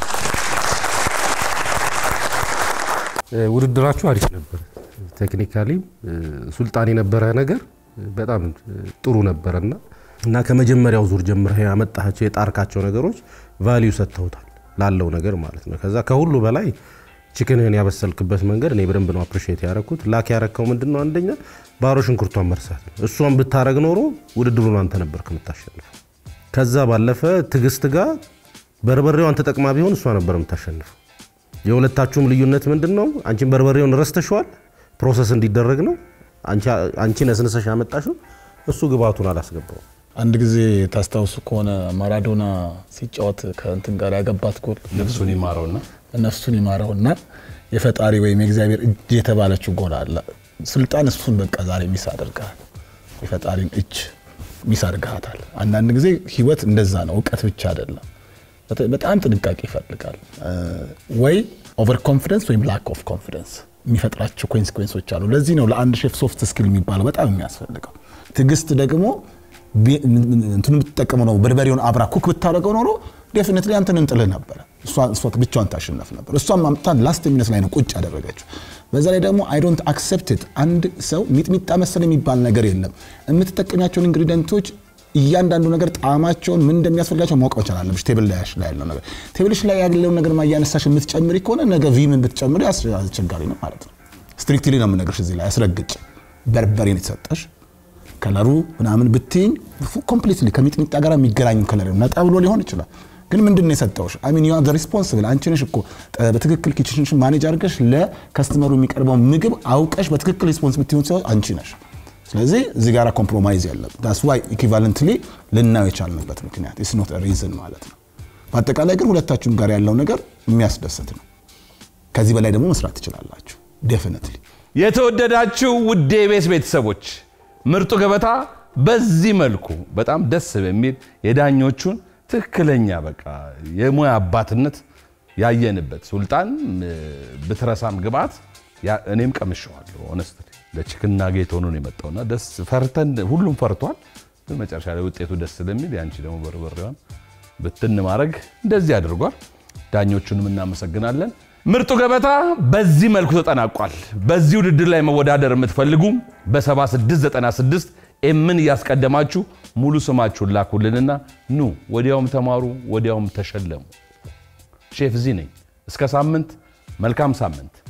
ውድድራችሁ አሪፍ ነበር። ቴክኒካሊ ሱልጣን የነበረ ነገር በጣም ጥሩ ነበረና እና ከመጀመሪያው ዙር ጀምረህ ያመጣቸው የጣርካቸው ነገሮች ቫሊዩ ሰጥተውታል ላለው ነገር ማለት ነው። ከዛ ከሁሉ በላይ ችክንህን ያበሰልክበት መንገድ እኔ በደንብ ነው አፕሪሺየት ያረኩት። ላክ ያረከው ምንድን ነው? አንደኛ ባሮ ሽንኩርቷን መርሳት ነው። እሷን ብታረግ ኖሮ ውድድሩን አንተ ነበርክ የምታሸንፈው። ከዛ ባለፈ ትዕግስት ጋር በርበሬዋን ተጠቅማ ቢሆን እሷ ነበር የምታሸንፈው። የሁለታችሁም ልዩነት ምንድን ነው? አንቺን በርበሬውን ረስተሸዋል፣ ፕሮሰስ እንዲደረግ ነው። አንቺ ነስንሰሽ ያመጣሽው፣ እሱ ግብአቱን አላስገባው። አንድ ጊዜ ታስታውሱ ከሆነ ማራዶና ሲጫወት ከእንትን ጋር ያገባት ጎል ነፍሱን ይማረውና ነፍሱን ይማረውና የፈጣሪ ወይም የእግዚአብሔር እጅ የተባለችው ጎል አለ። ስልጣን እሱን በቃ ዛሬ ሚስ አድርገሃል። የፈጣሪን እጅ ሚስ አድርገሃታል። አንዳንድ ጊዜ ህይወት እንደዛ ነው። እውቀት ብቻ አይደለም፣ በጣም ጥንቃቄ ይፈልጋል። ወይ ኦቨር ኮንፊደንስ ወይም ላክ ኦፍ ኮንፊደንስ የሚፈጥራቸው ኮንሲኩዌንሶች አሉ። ለዚህ ነው ለአንድ ሼፍ ሶፍት ስኪል የሚባለው በጣም የሚያስፈልገው። ትዕግስት ደግሞ እንትኑ የምትጠቀመው ነው። በርበሬውን አብራ ኩክ ብታደርገው ኖሮ ዴፊኒትሊ አንተን እንጥልህ ነበረ። እሷ ብቻዋን ታሸነፍ ነበር። እሷም አምጥታ ላስት ሚኒት ላይ ነው ቁጭ ያደረገችው። በዛ ላይ ደግሞ አይ ዶንት አክሰፕት ኢት። አንድ ሰው ሚጥሚጣ መሰል የሚባል ነገር የለም። የምትጠቀሚያቸውን ኢንግሪዲየንቶች እያንዳንዱ ነገር ጣዕማቸውን ምን እንደሚያስፈልጋቸው ማወቅ መቻል አለብሽ። ቴብል ላይ ያለው ነገር ቴብልሽ ላይ ያለውን ነገር እያነሳሽ የምትጨምሪ ከሆነ ነገ ቪምን ብትጨምሪ አስቸጋሪ ነው ማለት ነው። ስትሪክትሊ ነው የምነግርሽ እዚህ ላይ አስረግጭ። በርበሬን የተሰጠሽ ከለሩ ምናምን ብትይኝ ኮምፕሊትሊ ከሚጥሚጣ ጋር የሚገናኝ ከለር ነጣ ብሎ ሊሆን ይችላል። ግን ምንድን ነው የሰጠውሽ? አሚን ዩ ሪስፖንስብል አንቺ ነሽ እኮ በትክክል ኪችንሽን ማኔጅ አድርገሽ ለከስተመሩ የሚቀርበው ምግብ አውቀሽ በትክክል ሪስፖንስ ብትሆን ሰው አንቺ ነሽ። ስለዚህ እዚህ ጋር ኮምፕሮማይዝ ያለብን ዳስ ዋይ ኢኩቫለንትሊ ልናየው የቻልንበት ምክንያት ኢስ ኖት ሪዝን ማለት ነው። በአጠቃላይ ግን ሁለታችሁም ጋር ያለው ነገር የሚያስደስት ነው። ከዚህ በላይ ደግሞ መስራት ትችላላችሁ ዴፊኒትሊ። የተወደዳችሁ ውድ የቤስ ቤተሰቦች ምርጡ ገበታ በዚህ መልኩ በጣም ደስ በሚል የዳኞቹን ትክክለኛ በቃ የሙያ አባትነት ያየንበት ሱልጣን እ፣ ብትረሳም ግብአት ያ- እኔም ቀምሸዋለሁ። ሆነስት ለችክና ጌት ሆኖ ነው የመጣውና ደስ ፈርተን ሁሉም ፈርቷል። ግን መጨረሻ ላይ ውጤቱ ደስ ስለሚል ያንቺ ደግሞ በርበሬዋን ብትን ማድረግ እንደዚህ አድርጓል። ዳኞቹንም እናመሰግናለን። ምርጡ ገበታ በዚህ መልኩ ተጠናቋል። በዚህ ውድድር ላይ መወዳደር የምትፈልጉ በ7696 ኤምን እያስቀደማችሁ ሙሉ ስማችሁን ላኩልንና ኑ ወዲያውም ተማሩ፣ ወዲያውም ተሸለሙ። ሼፍ ዚ ነኝ። እስከ ሳምንት፣ መልካም ሳምንት።